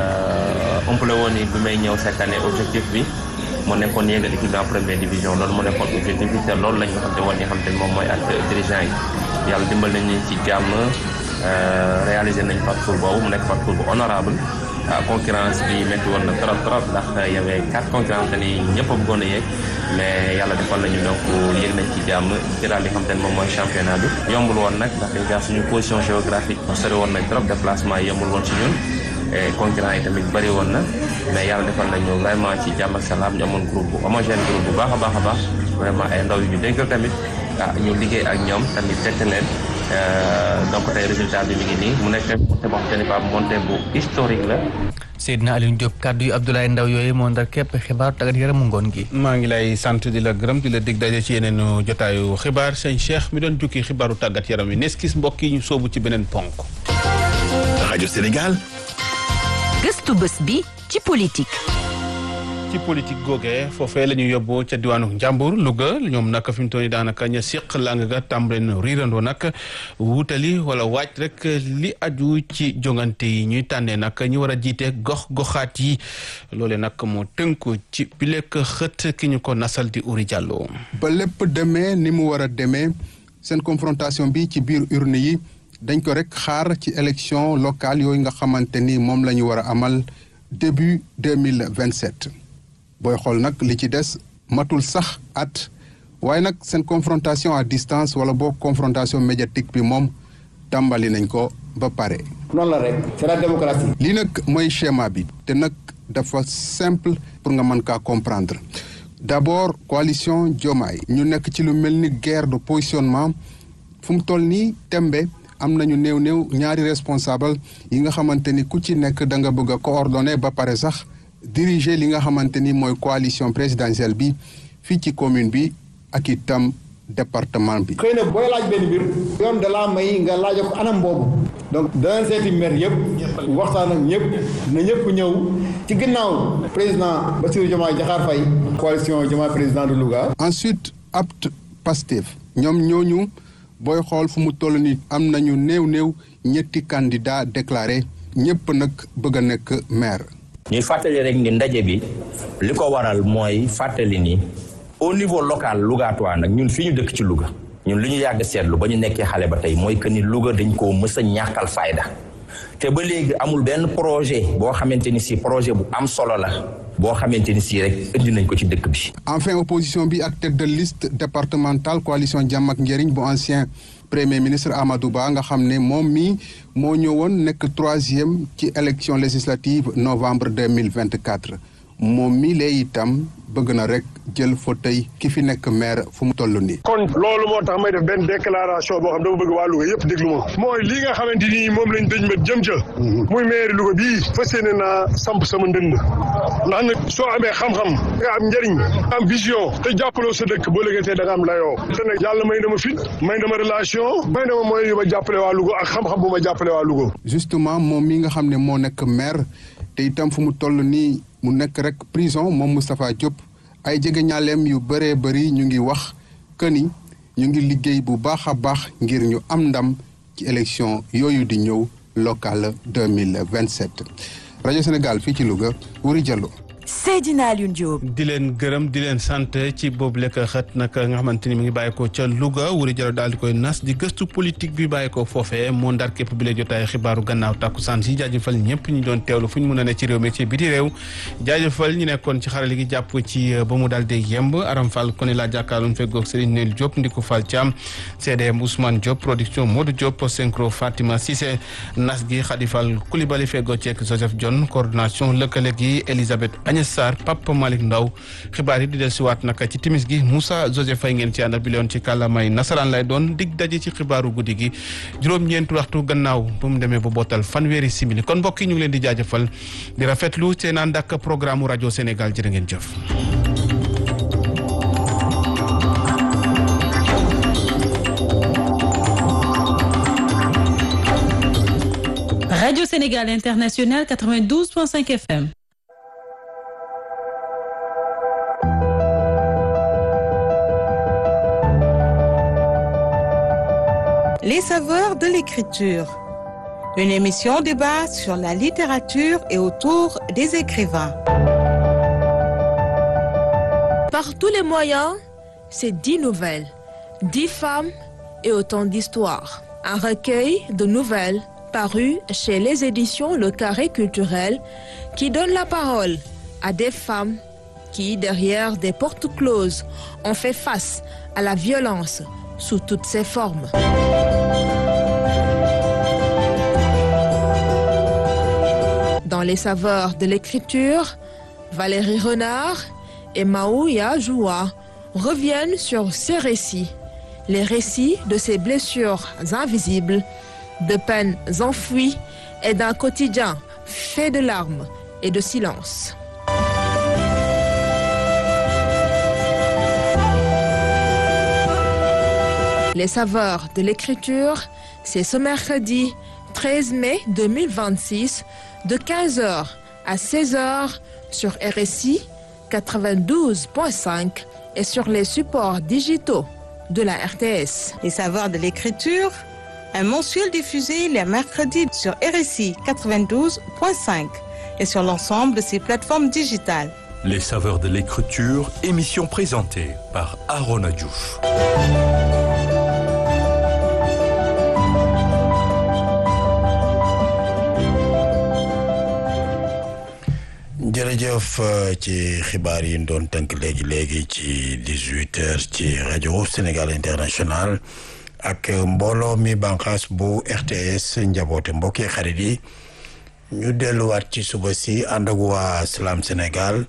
ëmpale woon ni bi may ñëw cette année objectif bi moo nekkoon yéegal équipe en première division loolu moo nekkoon objectif bi te loolu la ñu xam te woon ñi xam te moom mooy ak dirigeant yi yàlla dimbal nañu ci jàmm réaliser nañ parcours boobu mu nekk parcours bu honorable concurrence bi métti woon na trop trop ndax y avait quatre concurrence ni ñëpp a bëggoon a yéeg mais yàlla defal nañu donc yéeg nañ ci jàmm jëlaat li xam te ne moom mooy championnat bi yombul woon nag ndax déjà suñu position géographique sori woon nañ trop déplacement yi yombul woon ci ñun et concurrent yi tamit bëri woon na mais yàlla defal nañu vraiment ci jàmm ak salaam ñu amoon groupe bu homogène groupe bu baax a baax a baax vraiment ay ndaw yu ñu déggal tamit ah ñu liggéey ak ñoom tamit tette leen donc tey résultat bi mi ngi nii mu nekk montée boo xam ne pas montée bu historique la. Seydina Aliou Diop kàddu yu Abdoulaye Ndaw yooyu moo ndar képp xibaar tàggat yaramu ngoon gi. maa ngi lay sant di la gërëm di la dig daje ci yeneen jotaayu xibaar sëñ Cheikh mi doon jukki xibaaru tàggat yaram yi neskis mbokk yi ñu soobu ci beneen ponk. rajo Sénégal. gëstu bés bi ci politique. ci politique googee foofee la ñu yóbbu ca diwaanu Njàmbur Louga ñoom nag fi mu toll nii daanaka ña seq lang ga tàmbale na riirandoo nag wutali wala waaj rek li aju ci jongante yi ñuy tànnee nag ñi war a jiite gox goxaat yi loole nag moo tënku ci bilek xët ki ñu ko nasal di Uri Diallo. ba lépp demee ni mu war a demee seen confrontation bi ci biir urne yi dañ ko rek xaar ci élection locale yooyu nga xamante ni moom la ñu war a amal début deux mille vingt sept booy xool nag li ci des matul sax at waaye nag seen confrontation à distance wala boo confrontation médiatique bi moom tàmbali nañ ko ba pare. noonu la rek c'est la démocratie. lii nag mooy schéma bi te nag dafa simple pour nga mën kaa comprendre d'abord coalition Diomaye ñu nekk ci lu mel ni guerre de positionnement fu mu toll nii tembe am nañu néew néew ñaari responsable yi nga xamante ni ku ci nekk da nga bëgg a coordonner ba pare sax. diriger li nga xamante ni mooy coalition présidentielle bi fii ci commune bi ak itam département bi. xëy na booy laaj benn mbir. yoon da laa may nga laaj ko anam boobu. donc danañ seeti maire yëpp. waxtaan ak ñëpp na ñëpp ñëw. ci ginnaaw président Bassirou Diomaye Diakhar Faye. coalition Diomaye président de Louga. ensuite apt Pastef ñoom ñooñu booy xool fu mu toll nii am nañu néew néew ñetti candidat déclaré ñëpp nag bëgg a nekk maire. ñuy fàttali rek ni ndaje bi li ko waral mooy fàttali ni au niveau local Lougatois nag ñun fi ñu dëkk ci Louga ñun li ñu yàgg seetlu ba ñu nekkee xale ba tey mooy que ni Louga dañ koo mës a ñàkkal fayda te ba léegi amul benn projet boo xamante ni si projet bu am solo la boo xamante ni si rek indi nañ ko ci dëkk bi. enfin opposition bi ak tête de liste départementale coalition Jàmm ak Njëriñ bu ancien premier ministre Amadou Ba nga xam ne moom mii moo ñëwoon nekk troisième ci élection législative novembre deux mille vingt quatre moom mii lay itam bëgg na rek jël fauteuil ki fi nekk maire fu mu toll nii. kon loolu moo tax may def benn déclaration boo xam dama bëgg waa Louga yëpp déglu ma mooy lii nga xamante ni moom lañ dëj ma jëm ca. muy maire Louga bii fas yéene naa samp sama ndënd ndax nag soo amee xam-xam nga am njëriñ am vision te jàppaloo sa dëkk boo léegi da nga am layoo te nag yàlla may na ma fit may na ma relation may na ma mooy yu ma jàppale waa Louga ak xam-xam bu ma jàppale waa Louga. justement moom mi nga xam ne moo nekk maire te itam fu mu toll nii mu nekk rek prison moom Moustapha Diop ay jege ñaaleem yu bëree bëri ñu ngi wax que ni ñu ngi liggéey bu baax a baax ngir ñu am ndam ci élection yooyu di ñëw locale deux mille vingt sept rajo Sénégal fii ci Louga Wuri Diallo. Seydina Alioune Diop. di leen gërëm di leen sant ci boobu lekk xët nag nga xamante ni mi ngi bàyyeekoo ca Louga Wuri Diallo daal di koy nas di gëstu politique bi bàyyeekoo foofee moo ndar képp bi la jotaay xibaaru gannaaw tàkkusaan si jaajëfal ñëpp ñu doon teewlu fu ñu mën a ne ci réew mi ci biti réew jaajëfal ñu nekkoon ci xarale gi jàpp ci ba mu daal di yemb Aram Fall kon laa jàkkaarloon feggoog Serigne Nel Diop Ndiku Fall Thiam CDM Ousmane Diop production Modou Diop synchro Fatima Cissé nas gi Khady Fall Coulibaly feggoo ceek Joseph John coordination lëkkale gi Elisabeth Agnès Sarr Papa Malick Ndaw xibaar yi di del siwaat nag ci timis gi Moussa Joseph Faye ngeen ci àndal bi leon ci kàllaamay nasaraan lay doon dig daje ci xibaaru guddi gi juróom-ñeenti waxtu gannaaw ba mu demee ba bootal fanweeri simili kon mbokk yi ñu ngi leen di jaajëfal di rafetlu seen ànd ak programme rajo Sénégal jërë ngeen jëf Radio Sénégal International 92.5 FM. Les saveurs de l'écriture. Une émission débat sur la littérature et autour des écrivains. Par tous les moyens, c'est dix nouvelles, dix femmes et autant d'histoires. Un recueil de nouvelles paru chez les éditions Le Carré Culturel qui donne la parole à des femmes qui, derrière des portes closes, ont fait face à la violence sous toutes ses formes. Dans les saveurs de l'écriture, Valérie Renard et Maouya Joua reviennent sur ces récits les récits de ces blessures invisibles, de peines enfouies et d'un quotidien fait de larmes et de silence. Les saveurs de l'écriture, c'est ce mercredi 13 mai 2026 de 15h à 16h sur RSI 92.5 et sur les supports digitaux de la RTS. Les saveurs de l'écriture, un mensuel diffusé les mercredis sur RSI 92.5 et sur l'ensemble de ses plateformes digitales. Les saveurs de l'écriture, émission présentée par Arona Diouf. jërëjëf ci xibaar yi doon tënk léegi léegi ci dix-huit heures ci rajo Sénégal International ak mbooloo mi bànqaas bu RTS njaboote mbokki xarit yi ñu delluwaat ci suba si ànd ak waa Salam Sénégal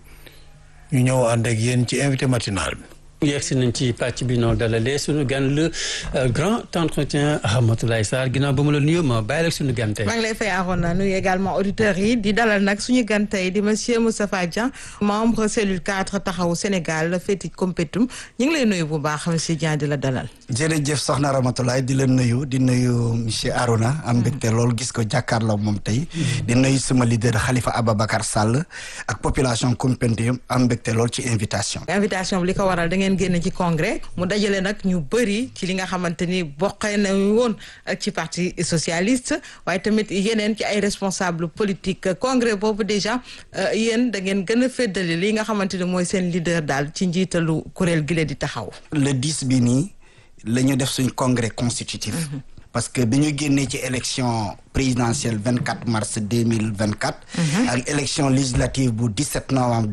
ñu ñëw ànd ak yéen ci invité matinal bi. yegg si nañ ci pàcc bi noo dalalee suñu gan le grand entretien Ramatoulaye Sarr ginnaaw ba mu la nuyoo ma bàyyi la suñu gan tey. maa ngi lay fay Arona nuyu également auditeurs yi di dalal nag suñu gan tey di monsieur Moustapha Dieng membre cellule 4 taxawu Sénégal féeti Kompetum ñu ngi lay nuyu bu baax monsieur Dieng di la dalal. jërëjëf soxna Ramatoulaye di la nuyu di nuyu monsieur Arona am mbégte lool gis ko jàkkaarloo moom tey. di nuyu sama leader Khalifa Ababacar Sall ak population Kompetum am mbégte lool ci invitation. invitation bi li ko waral da ngeen génn ci congrès mu dajale nag ñu bëri ci li nga xamante ni bokkee nañu woon ci parti socialiste waaye tamit yeneen ci ay responsable politique congrès boobu déjà yéen da ngeen gën a féddali li nga xamante ni mooy seen leader daal ci njiitalu kuréel gi leen di taxaw. le 10 bi nii la ñu def suñ congrès constitutif. parce que bi ñu génnee ci élection présidentielle 24 mars 2024. ak élection législative bu 17 novembre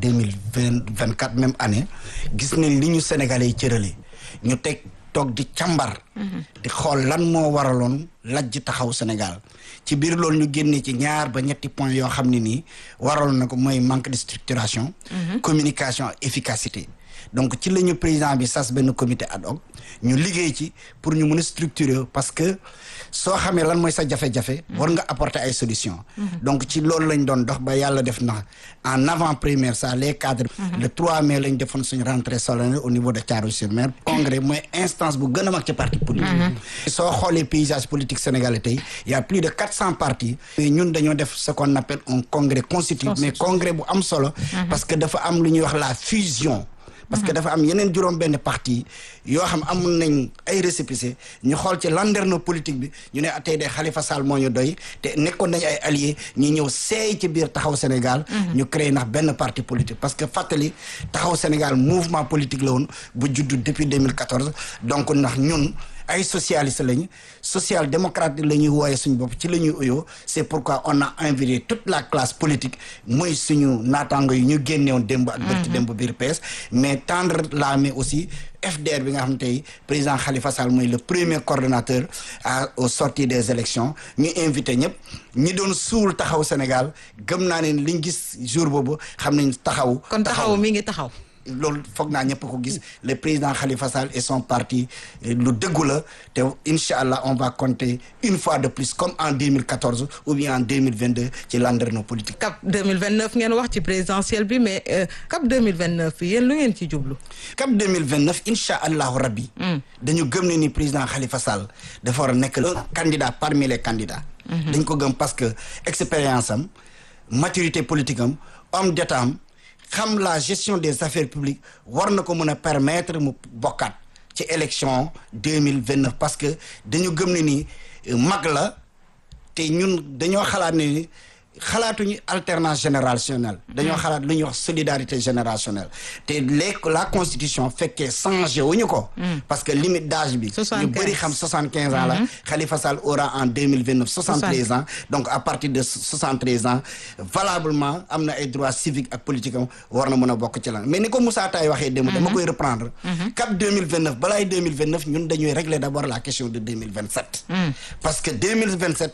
2024 même année gis nañ li ñu sénégalais yi cërale ñu teg toog di càmbar. di xool lan moo waraloon lajj taxaw Sénégal ci biir loolu ñu génnee ci ñaar ba ñetti point yoo xam ne nii waraloon na ko mooy manque de structuration. communication efficacité. donc ci la ñu président bi sas benn comité ad hoc ñu liggéey ci pour ñu mën a structurer parce que soo xamee lan mooy sa jafe-jafe. war nga apporter ay solutions. donc ci loolu lañ doon dox ba yàlla def na en avant première ça les cadres. le 3 mai lañ defoon suñu rentrée solennelle au niveau de Thiaroye-sur-Mer. congrès mooy instance bu gën a mag ci parti politique. soo xoolee paysage politique sénégalais tey y a plus de 400 partis. ñun dañoo def ce qu'on appelle un congrès constitutif mais congrès bu am solo. parce que dafa am lu ñuy wax la fusion. parce que dafa am yeneen juróom benn parti yoo xam amul nañ ay récépissé ñu xool ci landerneau politique bi ñu ne tey de Khalifa Sall moo ñu doy te nekkoon nañu ay alliés ñu ñëw seey ci biir taxaw Sénégal. ñu créé ndax benn parti politique parce que fàttali taxaw Sénégal mouvement politique la woon bu juddu depuis 2014 donc ndax ñun. ay socialiste lañu social démocrate la ñuy wooye suñu bopp ci la ñuy uyoo c'est pourquoi on a invité toute la classe politique mooy suñu naataango yi ñu génnewoon démb ak bërti démb biir PS mais tendre la main aussi FDR bi nga xam tey président Khalifa Sall mooy le premier coordonnateur à au sortie des élections ñu invité ñëpp ñi doon suul taxaw Sénégal gëm naa ne liñ gis jour boobu xam nañ taxaw kon taxaw mi ngi taxaw loolu foog naa ñëpp ko gis le président Khalifa Sall et son parti lu dëggu la te incha allah on va compter une fois de plus comme en 2014 ou bien en 2022 ci landerneau politique. cap 2029 ngeen wax ci présidentielle bi mais cap 2029 yéen lu ngeen ci jublu. cap 2029 incha allahu rabbi. dañu gëm ne ni président Khalifa Sall dafa war a nekk le candidat parmi les candidats. dañ ko gëm parce que expérience am maturité politique am homme d'état am xam la gestion des affaires publiques war na ko mën a permettre mu bokkaat ci élection deux mille vingt neuf parce que dañu gëm ne ni mag la te ñun dañoo xalaat ne ni xalaatuñu alternance générationnelle dañoo xalaat lu ñuy wax solidarité générationnelle te les la constitution fekkee changé wuñu ko parce que limite d'âge bi ñu bëri xam soixante quinze ans la Khalifa Sall aura en deux mille vingt neuf soixante treize ans donc à partir de soixante treize ans valablement am na ay droits civiques ak politique am war na mën a bokk ci lan mais ni ko Moussa Taye waxee démb dama koy reprendre cap deux mille vingt neuf balaay deux mille vingt neuf ñun dañuy régler d'abord la question de deux mille vingt sept parce que deux mille vingt sept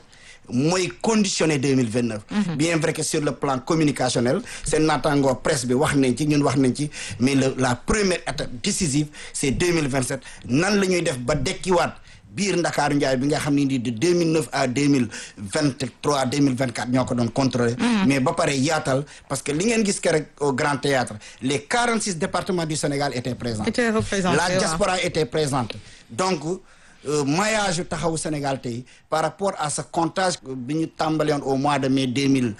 mooy conditionné 2029 bien vrai que sur le plan communicationnel seen naataangoo presse bi wax nañ ci ñun wax nañ ci mais le la première étape décisive c'est 2027 nan la ñuy def ba dekkiwaat biir Ndakaaru Njaay bi nga xam ne ni de 2009 à 2023 2024 ñoo ko doon contrôler mais ba pare yaatal parce que li ngeen gis ke rek au Grand Théâtre les 46 départements du Sénégal étaient présents Étaient représentés, la waaw. diaspora était présente donc euh, maillage yu taxawu Sénégal tey par rapport à ce comptage bi ñu tàmbali woon au mois de mai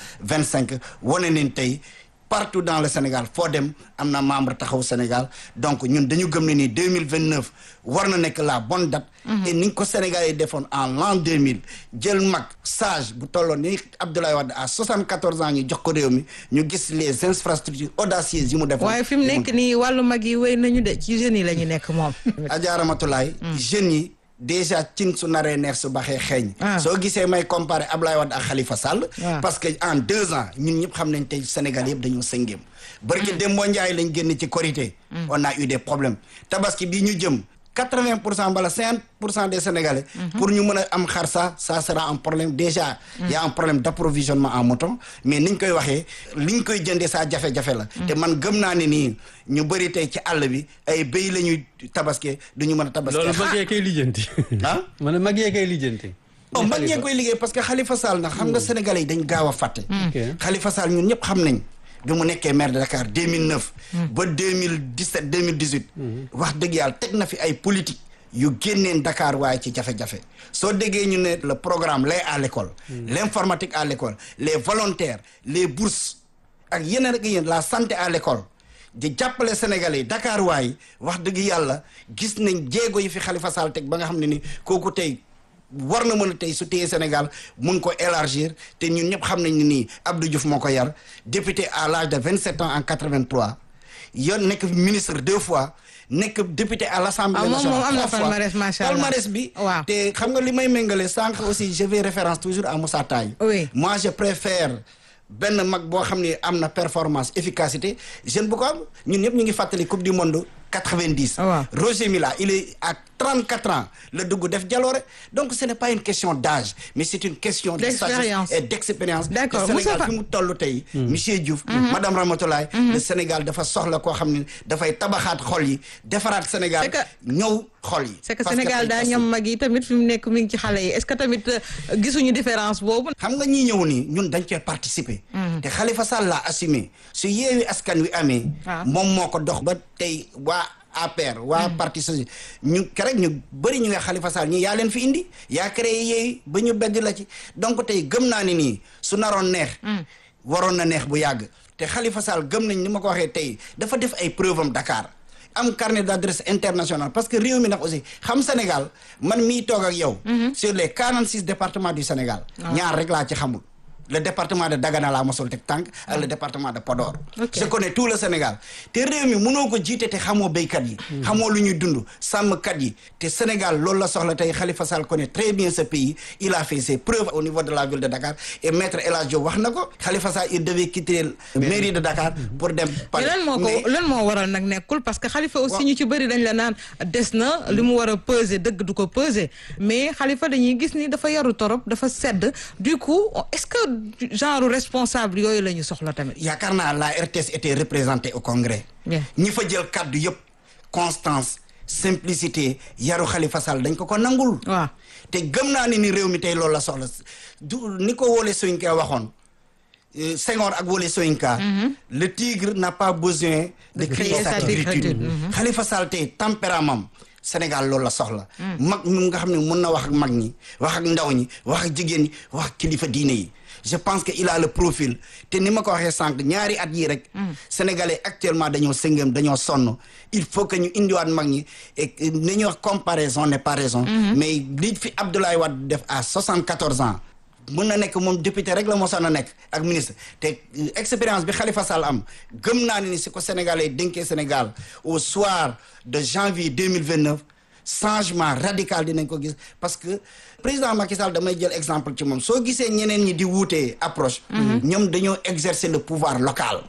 2025 wane nañ tey partout dans le Sénégal foo dem am na membre taxawu Sénégal donc ñun dañu gëm ne ni 2029 war na nekk la bonne date et ni nga ko Sénégal yi defoon en l'an 2000 jël mag sage bu tolloon ni Abdoulaye Wade à 74 ans ñu jox ko réew mi ñu gis les infrastructures audacieuses yi mu defoon waaye fi mu nekk nii wàllu mag yi wéy nañu de ci jeunes yi la ñu nekk moom. Adja Ramatulaay jeunes yi déjà cin su naree neex su baxee xeeñ soo gisee may comparer Ablaye Wade ak Khalifa Sall Ah. parce que en deux ans ñun ñëpp xam nañ tey Sénégal yëpp dañoo sëngéem barki Dembo Ndiaye lañ génn ci Korité on a eu des problèmes tabaski bii ñu jëm quatre-vingt pour cent bala cinquante pour cent des Sénégalais pour ñu mën a am xar sa ça sera un problème déjà y a un problème d'approvisionnement en mouton mais niñ koy waxee liñ koy jëndee saa jafe-jafe la te man gëm naa ne nii ñu bëri tey ci àll bi ay béy la ñuy tabaske duñu mën a tabaske loolu mag yee koy lijjanti. ah ma ne mag yee koy lijjanti. oh mag ñee koy liggéey parce que Khalifa Sall nag xam nga sénégalais yi dañ gaaw a fàtte Khalifa Sall ñun ñëpp xam nañ bi mu nekkee maire de Dakar 2009 ba 2017 2018 wax dëgg yàlla teg na fi ay politique yu génneen Dakar waaye ci jafe-jafe soo déggee ñu ne le programme lait à l'école l'informatique à l'école les volontaires les bourses ak yeneen ak yéen la santé à l'école di jàppale Sénégalais yi Dakar waay wax dëgg yàlla gis nañ jéego yi fi Khalifa Sall teg ba nga xam ne ni kooku tey war na mën a tey su téye Sénégal mun ko élargir te ñun ñëpp xam nañ ne nii Abdou Diouf moo ko yar député à l'âge de 27 ans en 83 yoon nekk ministre deux fois nekk député à l'Assemblée Ah, moom moom nationale am na trois fois palmarès, macha Allah. palmarès bi te xam nga li may méngale sànq aussi je fais référence toujours à Moussa Taye Oui. moi je préfère benn mag boo xam ne am na performance efficacité jeune bu ko am ñun ñëpp ñu ngi fàttali coupe du monde 90 Roger Mila il est à 34 ans le dugg def jaloore donc ce n'est pas une question d'âge mais c'est une question de D'expérience. sagesse et d'expérience D'accord. le Sénégal Moustapha- fi mu toll tey Mhm. monsieur Diouf Mhm. madame Ramatoulaye le Sénégal dafa soxla koo xam ne dafay tabaxaat xol yi defaraat Sénégal ñëw xol yi c'est que Parce Sénégal tey daa aussi- ñam mag yi tamit fi mu nekk mi ngi ci xale yi est-ce que tamit euh, gisuñu différence boobu. xam nga ñi ñëw nii ñun dañ cee participer te Khalifa Sall l'a assumé su yeewi askan wi amee Ah. moom moo ko dox ba tey waa APR waa parti socialiste ñu kerek ñu bëri ñu nga Khalifa Sall ñi yaa leen fi indi yaa créé yeewi ba ñu bedd la ci donc tey gëm naa ni nii su naroon neex waroon na neex bu yàgg te Khalifa Sall gëm nañ ni ma ko waxee tey dafa def ay preuve am Dakar am carnet d'adresse international parce que réew mi nag aussi xam Sénégal man mii toog ak yow sur les 46 départements du Sénégal Ah. ñaar rek laa ci xamul le département de Dagana laa mosul teg tànk ak le département de Podor Ok. je connais tout le Sénégal te réew mi mënoo ko jiite te xamoo béykat yi xamoo lu ñuy dund sàmmkat yi te Sénégal loolu la soxla tey Khalifa Sall connaît très bien ce pays il a fait ses preuves au niveau de la ville de Dakar et maître El Hadj Diop wax na ko Khalifa Sall il devait quitter la mairie de Dakar pour dem mais Paris lan moo Mais- ko lan moo waral nag nekkul parce que Khalifa aussi ñu ci bëri dañ la naan des na li mu war a peser dëgg du ko peser mais Khalifa dañuy gis ni dafa yaru torop dafa sedd du coup est-ce que genre responsable yooyu la ñu soxla tamit. yaakaar naa la RTS était représentée au congrès Bien. ñi fa jël kaddu yëpp constance simplicité yaru Khalifa Sall dañ ko ko nangul waaw te gëm naa ne ni réew mi tey loolu la soxla du ni ko Wole Soyinka waxoon euh, Senghor ak Wole Soyinka le tigre n'a pas besoin de crier sa tigritude Khalifa Sall tey tempérament Sénégal loolu la soxla mag ñu nga xam ne mën na wax ak mag ñi wax ak ndaw ñi wax ak jigéen ñi wax ak kilifa diine yi je pense que il a le profil te ni ma ko waxee sànq ñaari at yii rek sénégalais actuellement dañoo sëngam dañoo sonn il faut que ñu indiwaat mag ñi et ni ñuy wax comparaison n'est pas raison mais li fi Abdoulaye Wade def à 74 ans mën na nekk moom député rek la mosoon a nekk ak ministre te euh, expérience bi Khalifa Sall am gëm naa ne ni si ko sénégalais dénkee Sénégal au soir de janvier 2029 changement radical dinañ ko gis parce que président Macky Sall damay jël exemple ci moom soo gisee ñeneen ñi di wuutee approche ñoom dañoo exercer le pouvoir local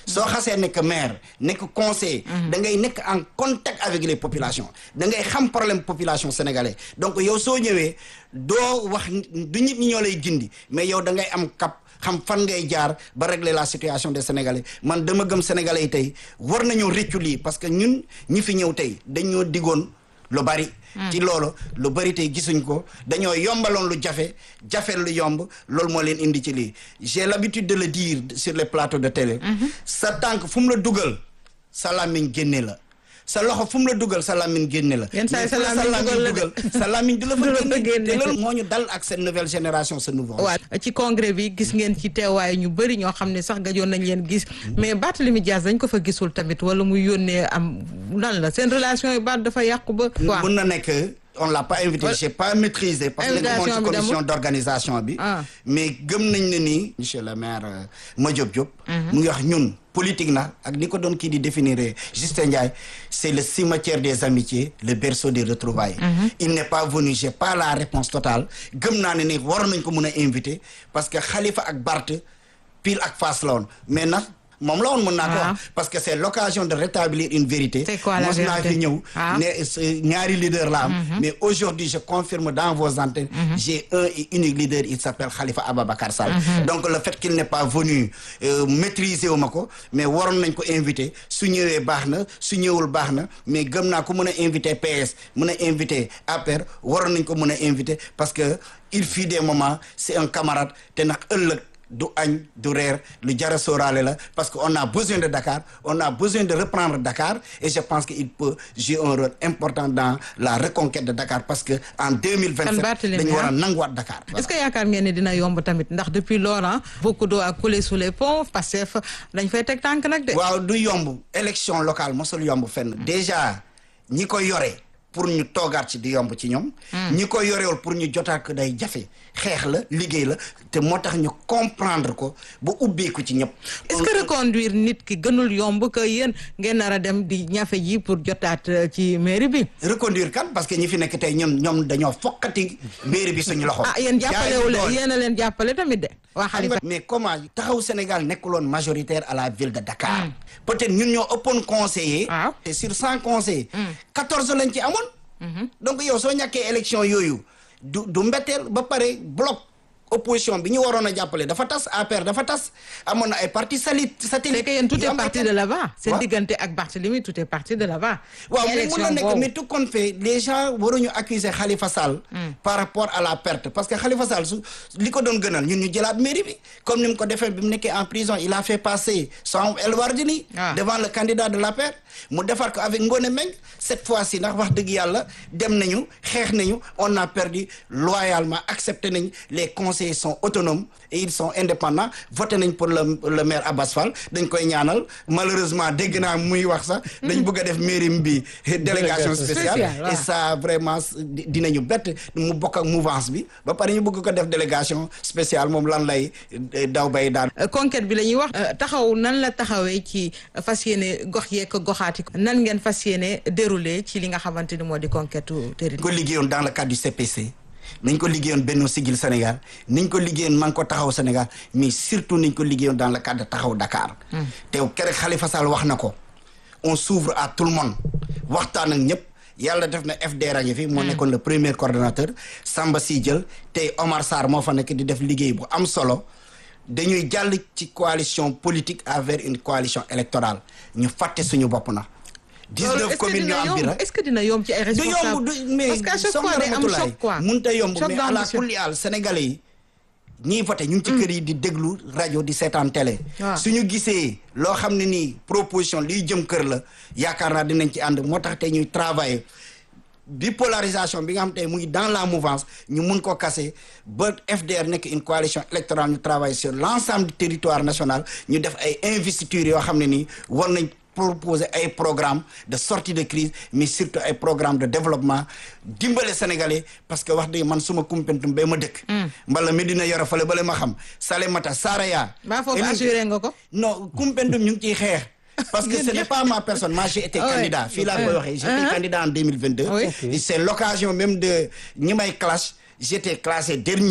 soo xasee nekk maire nekk conseiller da ngay nekk en contact avec les populations da ngay xam problème population sénégalais donc yow soo ñëwee doo wax du nit ñi ñoo lay gindi mais yow da ngay am cap xam fan ngay jaar ba régler la situation des sénégalais man dama gëm sénégalais yi tey war nañoo réccu lii parce que ñun ñi fi ñëw tey dañoo digoon lu bari ci loolu lu bari tey gisuñ ko dañoo yombaloon lu jafe jafe lu yomb loolu moo leen indi ci lii j'ai l'habitude de le dire sur les plateaux de télé sa tànk fu mu la dugal sa làmmiñ génne la sa loxo fu mu la dugal sa làmmiñ génne la Yenn saa yi mais sa fu la làmmiñ dugal la de. dugal sa làmmiñ du la Du la fa fa génne génne. te loolu moo ñu dal ak cette nouvelle génération ce nouveau waaw ci congrès bi gis ngeen ci teewaay ñu bëri ñoo xam ne sax gajoon nañ leen gis mais Barthélémy Dias dañ ko fa gisul tamit wala muy yónnee am lan la seen relation yi baat dafa yàqu ba waaw mun na nekk on l'a pas invité j'ai pas maîtrisé parce que nekk moom ci Invitation bi commission demul? d'organisation bi Ah. mais gëm nañ ne nii monsieur le maire euh, Madiop Diop mu ngi wax ñun politique na ak ni ko doon kii di définir Justin Ndiaye c'est le cimetière des amitiés le berceau des retrouvailles il n'est pas venu j'ai pas la réponse totale gëm naa ne ni waroon nañ ko mun a invité parce que Khalifa ak Barth pile ak face la woon mais nag moom la woon mën naa ko Ah. wax parce que c'est l'occasion de rétablir une vérité C'est quoi la mos naa vérité? fi ñëw Ah. ne euh, ñaari leader la am mais aujourd'hui je confirme dans vos antennes j'ai un et unique leader il s'appelle Khalifa Ababacar Sall donc le fait qu'il n'est pas venu euh, maîtriser wu ma ko mais waroon nañ ko inviter su ñëwee baax na su ñëwul baax na mais gëm naa ko mën a inviter PS mën a inviter APR waroon nañ ko mën a inviter parce que il fut des moments c'est un camarade te nag ëllëg du añ du reer lu jara sóoraale la parce que on a besoin de Dakar on a besoin de reprendre Dakar et je pense que il peut jouer un rôle important dans la reconquête de Dakar parce que en 2027 Kan Barthélémy, dañu war a ah. nanguwaat Dakar est-ce que yaakaar ngeen ne dina yomb tamit ndax depuis lors beaucoup d'eau a coulé sous les ponts Pastef dañ fay teg tànk nag de waaw du yomb élection locale mosul yomb fenn déjà ñi ko yore pour ñu toogaat ci di yomb ci ñoom ñi ko yorewul pour ñu jotaat ko day jafe xeex la liggéey la te moo tax ñu comprendre ko ba ubbeeku ci ñëpp est-ce que reconduire nit ki gënul yomb que yéen ngeen nar a dem di ñafe ji pour jotaat euh, ci mairie bi reconduire kan parce que ñi fi nekk tey ñoom ñoom dañoo fokkati mairie bi suñu loxo ah yéen jàppalewu Jaay leen doole. yéen a leen jàppale tamit de waa xam Khalifa nga mais comment taxaw Sénégal nekkuloon majoritaire à la ville de Dakar peut-être ñun ñoo ëppoon conseiller te sur cent conseillers quatorze lañ ci amoon donc yow soo ñàkkee élection yooyu du du mbetteel ba pare bloc opposition bi ñu waroon a jàppale dafa tas APR dafa tas amoon na ay partis sali satellite c'est que yéen tout yu est am parti ay- de là-bas seen Waaw. diggante ak Barthélemy tout est parti de là-bas waaw ci mais mun élection na nekk boobu. mais tout compte fait les gens waruñu accuser Khalifa Sall par rapport à la perte parce que Khalifa Sall su li ko doon gënal ñun ñu jëlaat mairie bi comme ni mu ko defee bi mu nekkee en prison il a fait passer son El Wardini devant le candidat de l'APR mu defar ko avec Ngone Meng cette fois-ci ndax wax dëgg yàlla dem nañu xeex nañu on a perdu loyalement accepté nañ les conseillers sont autonomes et ils sont indépendants voté nañ pour le le maire Abbas Fall dañ koy ñaanal malheureusement dégg naa muy wax sax dañ bëgg a def mairie bi délégation spéciale Spéciale, waaw. et ça vraiment di- dinañu bett mu bokk ak mouvance bi ba pare ñu bëgg ko def délégation spéciale moom lan lay eh, daw bay daan Euh, conquête bi la ñuy wax euh, taxaw nan la taxawee ci euh, fas yéene gox yeeg goxaati nan ngeen fas yéene déroulé ci li nga xamante ni moo di conquête ko territoire liggéeyoon dans le cadre du CPC nañ ko liggéeyoon Benno Siggil Sénégal niñ ko liggéeyoon man ko taxaw Sénégal mais surtout niñ ko liggéeyoon dans le cadre de taxaw Dakar te keroog Khalifa Sall wax na ko on s'ouvre à tout le monde waxtaan ak ñëpp yàlla def na FDR a ngi fi moo nekkoon le premier coordonnateur Samba Sy jël tey Omar Sarr moo fa nekk di def liggéey bu am solo dañuy jàll ci coalition politique avec une coalition électorale ñu fàtte suñu bopp na Loolu, 19 est-ce que communes ñu dina am yomb? bi rek est-ce que dina yomb ci ay du yomb responsables du mais parce qu'à chaque soxna fois day am Ramatoulaye, choc quoi mënut a yomb Choc mais à la d'ambition. kulli àll sénégalais yi ñiy voté ñu ngi ci kër yi di déglu rajo di seetaan télé Waaw. suñu gisee loo xam ne nii proposition liy jëm kër la yaakaar naa dinañ ci ànd moo tax tey ñuy travailler bipolarisation bi nga xam tey mu ngi dans la mouvance ñu mun ko casser ba FDR nekk une coalition électorale ñu travaille sur l'ensemble du territoire national ñu def ay investitures yoo xam ne nii war nañ proposer ay programme de sortie de crise mais surtout ay programme de développement dimbale sénégalais parce que wax dëgg man suma kumpentum ba ma dëkk mbala Medina Yoro fale bale ma xam Salémata Saraya Mbaa foofu Elin- assuré nga ko non kumpentum ñu ngi ciy xeex parce que ce n'est pas ma personne moi j'ai été Ah ouais. candidat fii laa koy Ah. waxee j'étais Ah. candidat en 2022 Oui. et c'est l'occasion même de ñi may clash j'étais classé dernier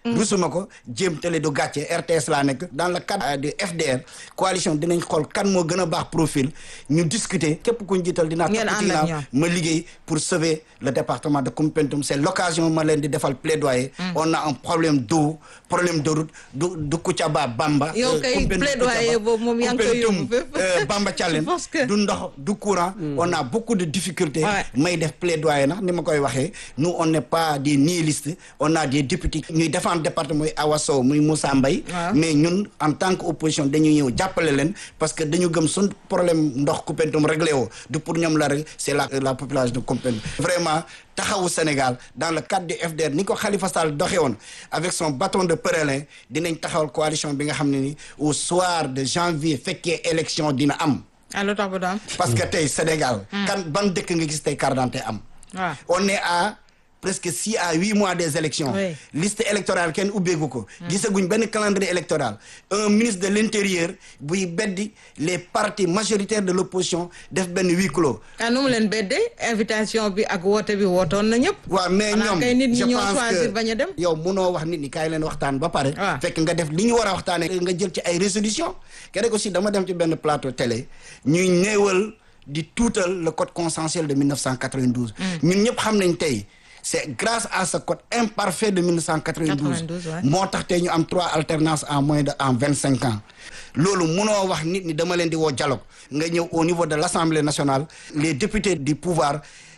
rusuma ko jéem télé du gàcce RTS laa nekk dans le cadre de FDR coalition dinañ xool kan moo gën a baax profil ñu discuter képp ku ñu jiital dinaa Ngeen topp ci ànd ak ginnaaw ma liggéey pour sauver le département de Koumpentoum c'est l'occasion ma leen di defal plaidoyer on a un problème d'eau problème de route du du Koutiaba Bamba yow euh, kay Koumpentoum, plaidoyer Koutiaba, boobu moom yaa ngi koy Koumpentoum, yóbbu fépp. euh, Bamba Thialène du ndox du courant on a beaucoup de difficultés may def plaidoyer nag ni ma koy waxee nous on n'est pas des nihilistes on a des députés ñuy défendre département muy Awa Sow muy Moussa Mbaye mais ñun en tant que opposition dañu ñëw jàppale leen parce que dañu gëm sun problème ndox Koumpentoum réglé woo du pour ñoom la rek c'est la la population de Koumpentoum vraiment taxawu Sénégal dans le cadre du FDR ni ko Khalifa Sall doxee woon avec son bâton de pèlerin dinañ taxawal coalition bi nga xam ne ni au soir de janvier fekkee élection dina am allo tax ba du am. parce que tey Sénégal kan ban dëkk nga gis tey carte d'identité am waaw on est à presque six à huit mois des élections Oui. liste électorale kenn ubbeegu ko gisaguñ benn calendrier électoral un ministre de l'intérieur buy beddi les partis majoritaires de l'opposition def benn huis clos ah nu mu leen beddee invitation bi ak woote bi wootoon na ñëpp. waaw mais xanaa ñoom kay nit ñi je ñoo pense choisir que bañ a dem. yow munoo wax nit ñi kaay leen waxtaan ba pare fekk nga def li ñu war a waxtaane nga jël ci ay résolution keneen aussi dama dem ci benn plateau télé ñuy néewal di tuutal le code consensuel de 1992 ñun ñëpp xam nañ tey c'est grâce à ce code imparfait de 1992 92, ouais. moo tax tey ñu am trois alternances en moins de en vingt cinq ans loolu munoo wax nit ñi dama leen di woo dialogue nga ñëw au niveau de l'Assemblée nationale les députés du pouvoir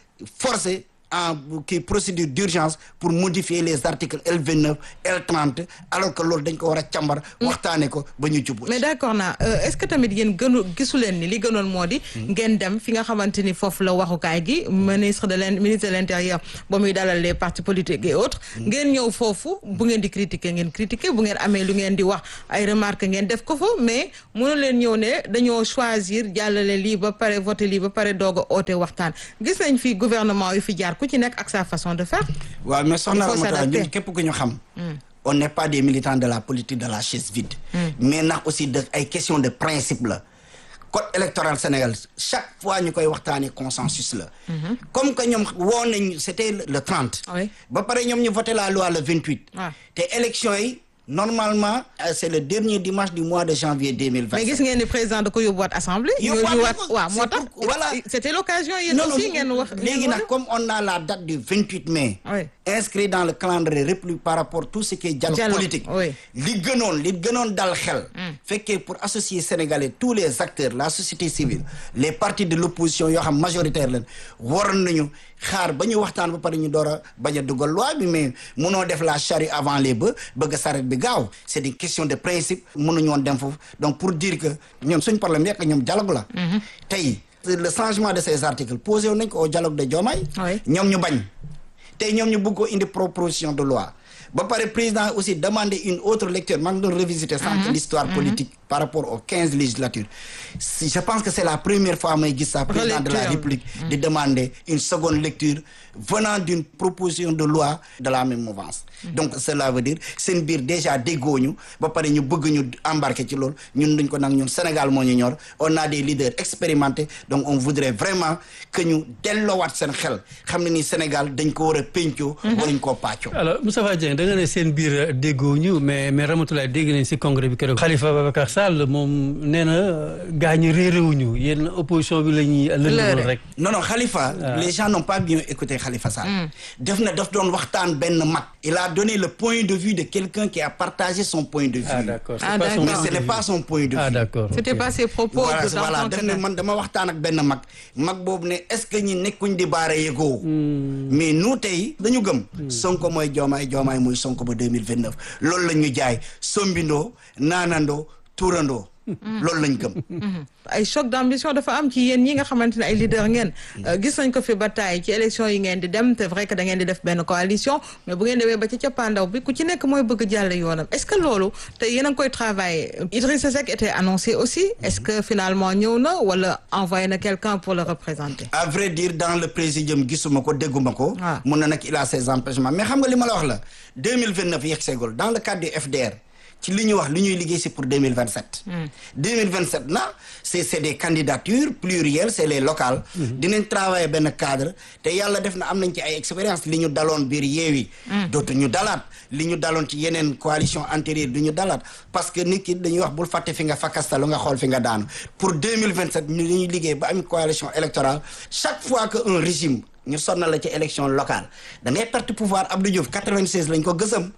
forcés en kii procédure d'urgence pour modifier les articles L29 L30 alors que loolu dañ ko war a càmbar waxtaane ko ba ñu jubbu mais d'accord naa euh, est-ce que tamit yéen gënu gisu leen ni li gënoon moo di ngeen dem fi nga xamante ni foofu la waxukaay gi ministre de l'in ministre de l'intérieur ba muy dalal les partis politiques et autres ngeen ñëw foofu bu ngeen di critiquer ngeen critiquer bu ngeen amee lu ngeen di wax ay remarques ngeen def ko fa mais mënu leen ñëw ne dañoo choisir jàllale lii ba pare voter lii ba pare doog a oote waxtaan gis nañ fi gouvernement yu fi jaar ku ci nekk ak sa façon de faire waaw mais soxna Il faut Ramata s'adapter. ñun képp ku ñu xam Mm. on n'est pas des militants de la politique de la chaise vide mais nag aussi de ay question de principe la code électoral Sénégal chaque fois ñu koy waxtaanee consensus la comme que ñoom woo nañ c'était le- le 30 ba pare ñoom ñu voté la loi le 28 waaw te élection yi normalement euh, c'est le dernier dimanche du mois de janvier 2025 mais gis ngeen ni président da ko yóbbuwaat assemblée. Yóbbuwaat ñu na waat ko. waaw moo C'est tax. pour- voilà. c'était l'occasion yéen Non, non, aussi ngeen wax. léegi nag comme on a la date du 28 mai inscrit dans le calendrier république par rapport tout ce qui est dialogue, Dialogue, politique oui. li gënoon li gënoon dal xel fekkee pour associer sénégalais tous les acteurs la société civile les partis de l'opposition yoo xam majoritaire leen waroon nañu xaar ba ñu waxtaan ba pare ñu door a bañ a dugal loi bi mais munoo def la charrue avant les bœufs bëgg saret bi gaaw c'est des questions de principe mënuñu woon dem foofu donc pour dire que ñoom suñ problème yekk ñoom dialogue la tey le changement de ces articles posé woon nañ ko au dialogue de Diomaye ñoom ñu bañ tey ñoom ñu bëgg ko indi proposition de loi ba pare président aussi demandé une autre lecture maa ngi doon revisiter sànq l'histoire politique par rapport aux quinze législatures si je pense que c'est la première fois may gis ça président de la Relecture. République di demander une seconde lecture venant d'une proposition de loi de la même mouvance donc cela veut dire seen biir déjà déggooñu ba pare ñu bëgg ñu embarquer ci loolu ñun duñ ko nag ñun Sénégal moo ñu ñor on a des leaders expérimentés donc on voudrait vraiment que ñu delloowaat seen xel xam ne ni Sénégal dañ ko war a péncoo waruñ koo pàccoo alors Moustapha Dieng da nga ne seen biir déggoo ñu mais mais Ramatoulaye dégg nañ si congrès bi keroog Khalifa Babacar Sall moom nee na gaa ñi réeréwuñu yéen opposition bi la ñuy lëndëmal rek non non Khalifa Ah. les gens n'ont pas bien écouté Khalifa Sall Mm. def na daf doon waxtaan benn mag il a donné le point de vue de quelqu'un qui a partagé son point de vue Ah, d'accord. C'est Ah, pas son mais d'accord. ce n'est pas son point de vue ah d'accord C'était pas ses propos voilà que dans voilà ton def ne canal. man dama waxtaan ak benn mag mag boobu ne est-ce que ñi nekkuñ di baara yëgoo mais nous tey dañu gëm Sonko mooy Diomaye Diomaye mooy Sonko ba 2029 loolu la ñu jaay sombindoo naanandoo tuurandoo loolu lañ gëm ay choc d'ambition dafa am ci yéen ñi nga xamante ne ay leader ngeen Euh, gis nañ ko fi ba taay ci élection yi ngeen di dem c'est vrai que da ngeen di def benn coalition mais bu ngeen demee ba ci cappaandaw bi ku ci nekk mooy bëgg jàll yoonam est-ce que loolu te yéen a ngi koy travailler Idrissa Seck était annoncé aussi est-ce que finalement ñëw na wala envoyé na quelqu'un pour le représenter à vrai dire dans le présidium gisuma ko dégguma ko mun na nag il a ses empêchements mais xam nga li ma la wax la 2029 yegg seegul dans le cadre du FDR ci li ñuy wax li ñuy liggéey si pour 2027 2027 na c'est c'est des candidatures plurielles c'est les locales dinañ travailler benn cadre te yàlla def na am nañ ci ay expérience li ñu daloon biir yeewi dootu ñu dalaat li ñu daloon ci yeneen coalition antérieure du ñu dalaat parce que nit ki dañuy wax bul fàtte fi nga fakkastalu nga xool fi nga daanu pour 2027 ñu li ñuy liggéey ba am coalition électorale chaque fois que un régime ñu sonna la ci élection locale da ngay perte pouvoir Abdou Diouf 96 lañ ko gësam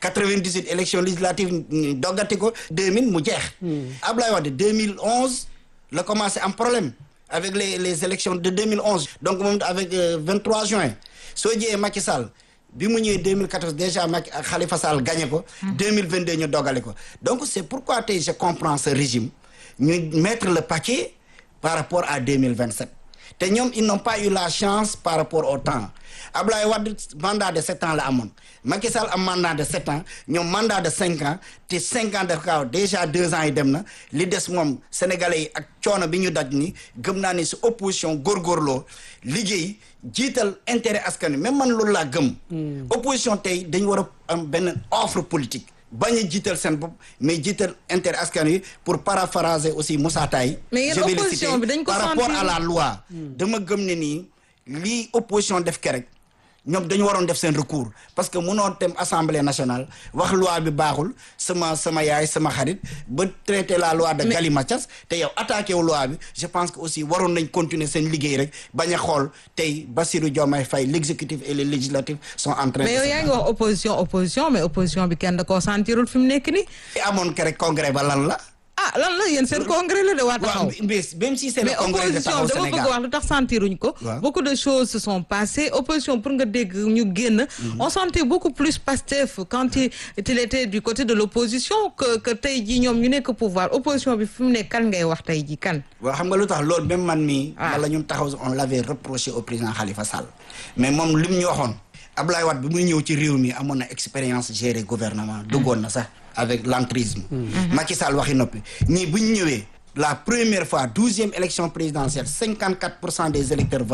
98 élection législative ñu doggati ko 2000 mu jeex Abdoulaye Wade 2011 la commencé am problème avec les les élections de 2011 donc moom avec euh, 23 juin soo jiyee Macky Sall bi mu ñëwee 2014 déjà Macky ak Khalifa Sall gagné ko 2022 ñu dogale ko donc c'est pourquoi tey je comprends ce régime ñu mettre le paquet par rapport à 2027 te ñoom ils n'ont pas eu la chance par rapport au temps Abdoulaye Wade mandat de sept ans la amoon Macky Sall am mandat de sept ans ñoom mandat de cinq ans te cinq ans def kaaw déjà deux ans yi dem na li des moom sénégalais yi ak coono bi ñu daj ni gëm naa ni si opposition góorgóorloo liggéey jiital intérêt askan wi même man loolu laa gëm opposition tey dañu war a am benn offre politique bañ a jiital seen bopp mais jiital intérêt askan wi pour paraphraser aussi Moussa Taye Mais yéen je vais le opposition citer, bi dañ ko par rapport sentir. à la loi dama gëm ne nii lii opposition def ke rek ñoom dañu waroon def seen recours parce que mënoo dem assemblée nationale wax loi bi baaxul sama sama yaay sama xarit ba traité la loi de galimatias te yow attaqué wu loi bi je pense que aussi waroon nañ continuer seen liggéey rek bañ a xool tey Bassirou Diomaye Faye l'exécutif et le législatif sont en train mais yow de yaa ngi wax opposition opposition mais opposition bi kenn da koo sentirul fi mu nekk nii. amoon ke rek congrès ba lan la ah lan la yéen seen congrès la de waa taxaw. même si c'est le mais congrès de opposition taxaw dama bëgg Sénégal wax lu tax sentiruñ ko. Waaw. beaucoup de choses se sont passées opposition pour nga dégg ñu génn. on sentait beaucoup plus Pastef quand il il était du côté de l'opposition que que tey jii ñoom ñu nekk pouvoir opposition bi fi mu nekk kan ngay wax tey jii kan. waaw xam nga lu tax loolu même man mii wala ñun taxaw on l'avait reproché au président Khalifa Sall mais moom li mu ñu waxoon Abdoulaye Wade bi muy ñëw ci réew mi amoon na expérience gérer gouvernement duggoon na sax avec l'entrisme Macky Sall waxi noppi ñii bu ñu ñëwee la première fois douzième élection présidentielle cinquante quatre pour cent des électeurs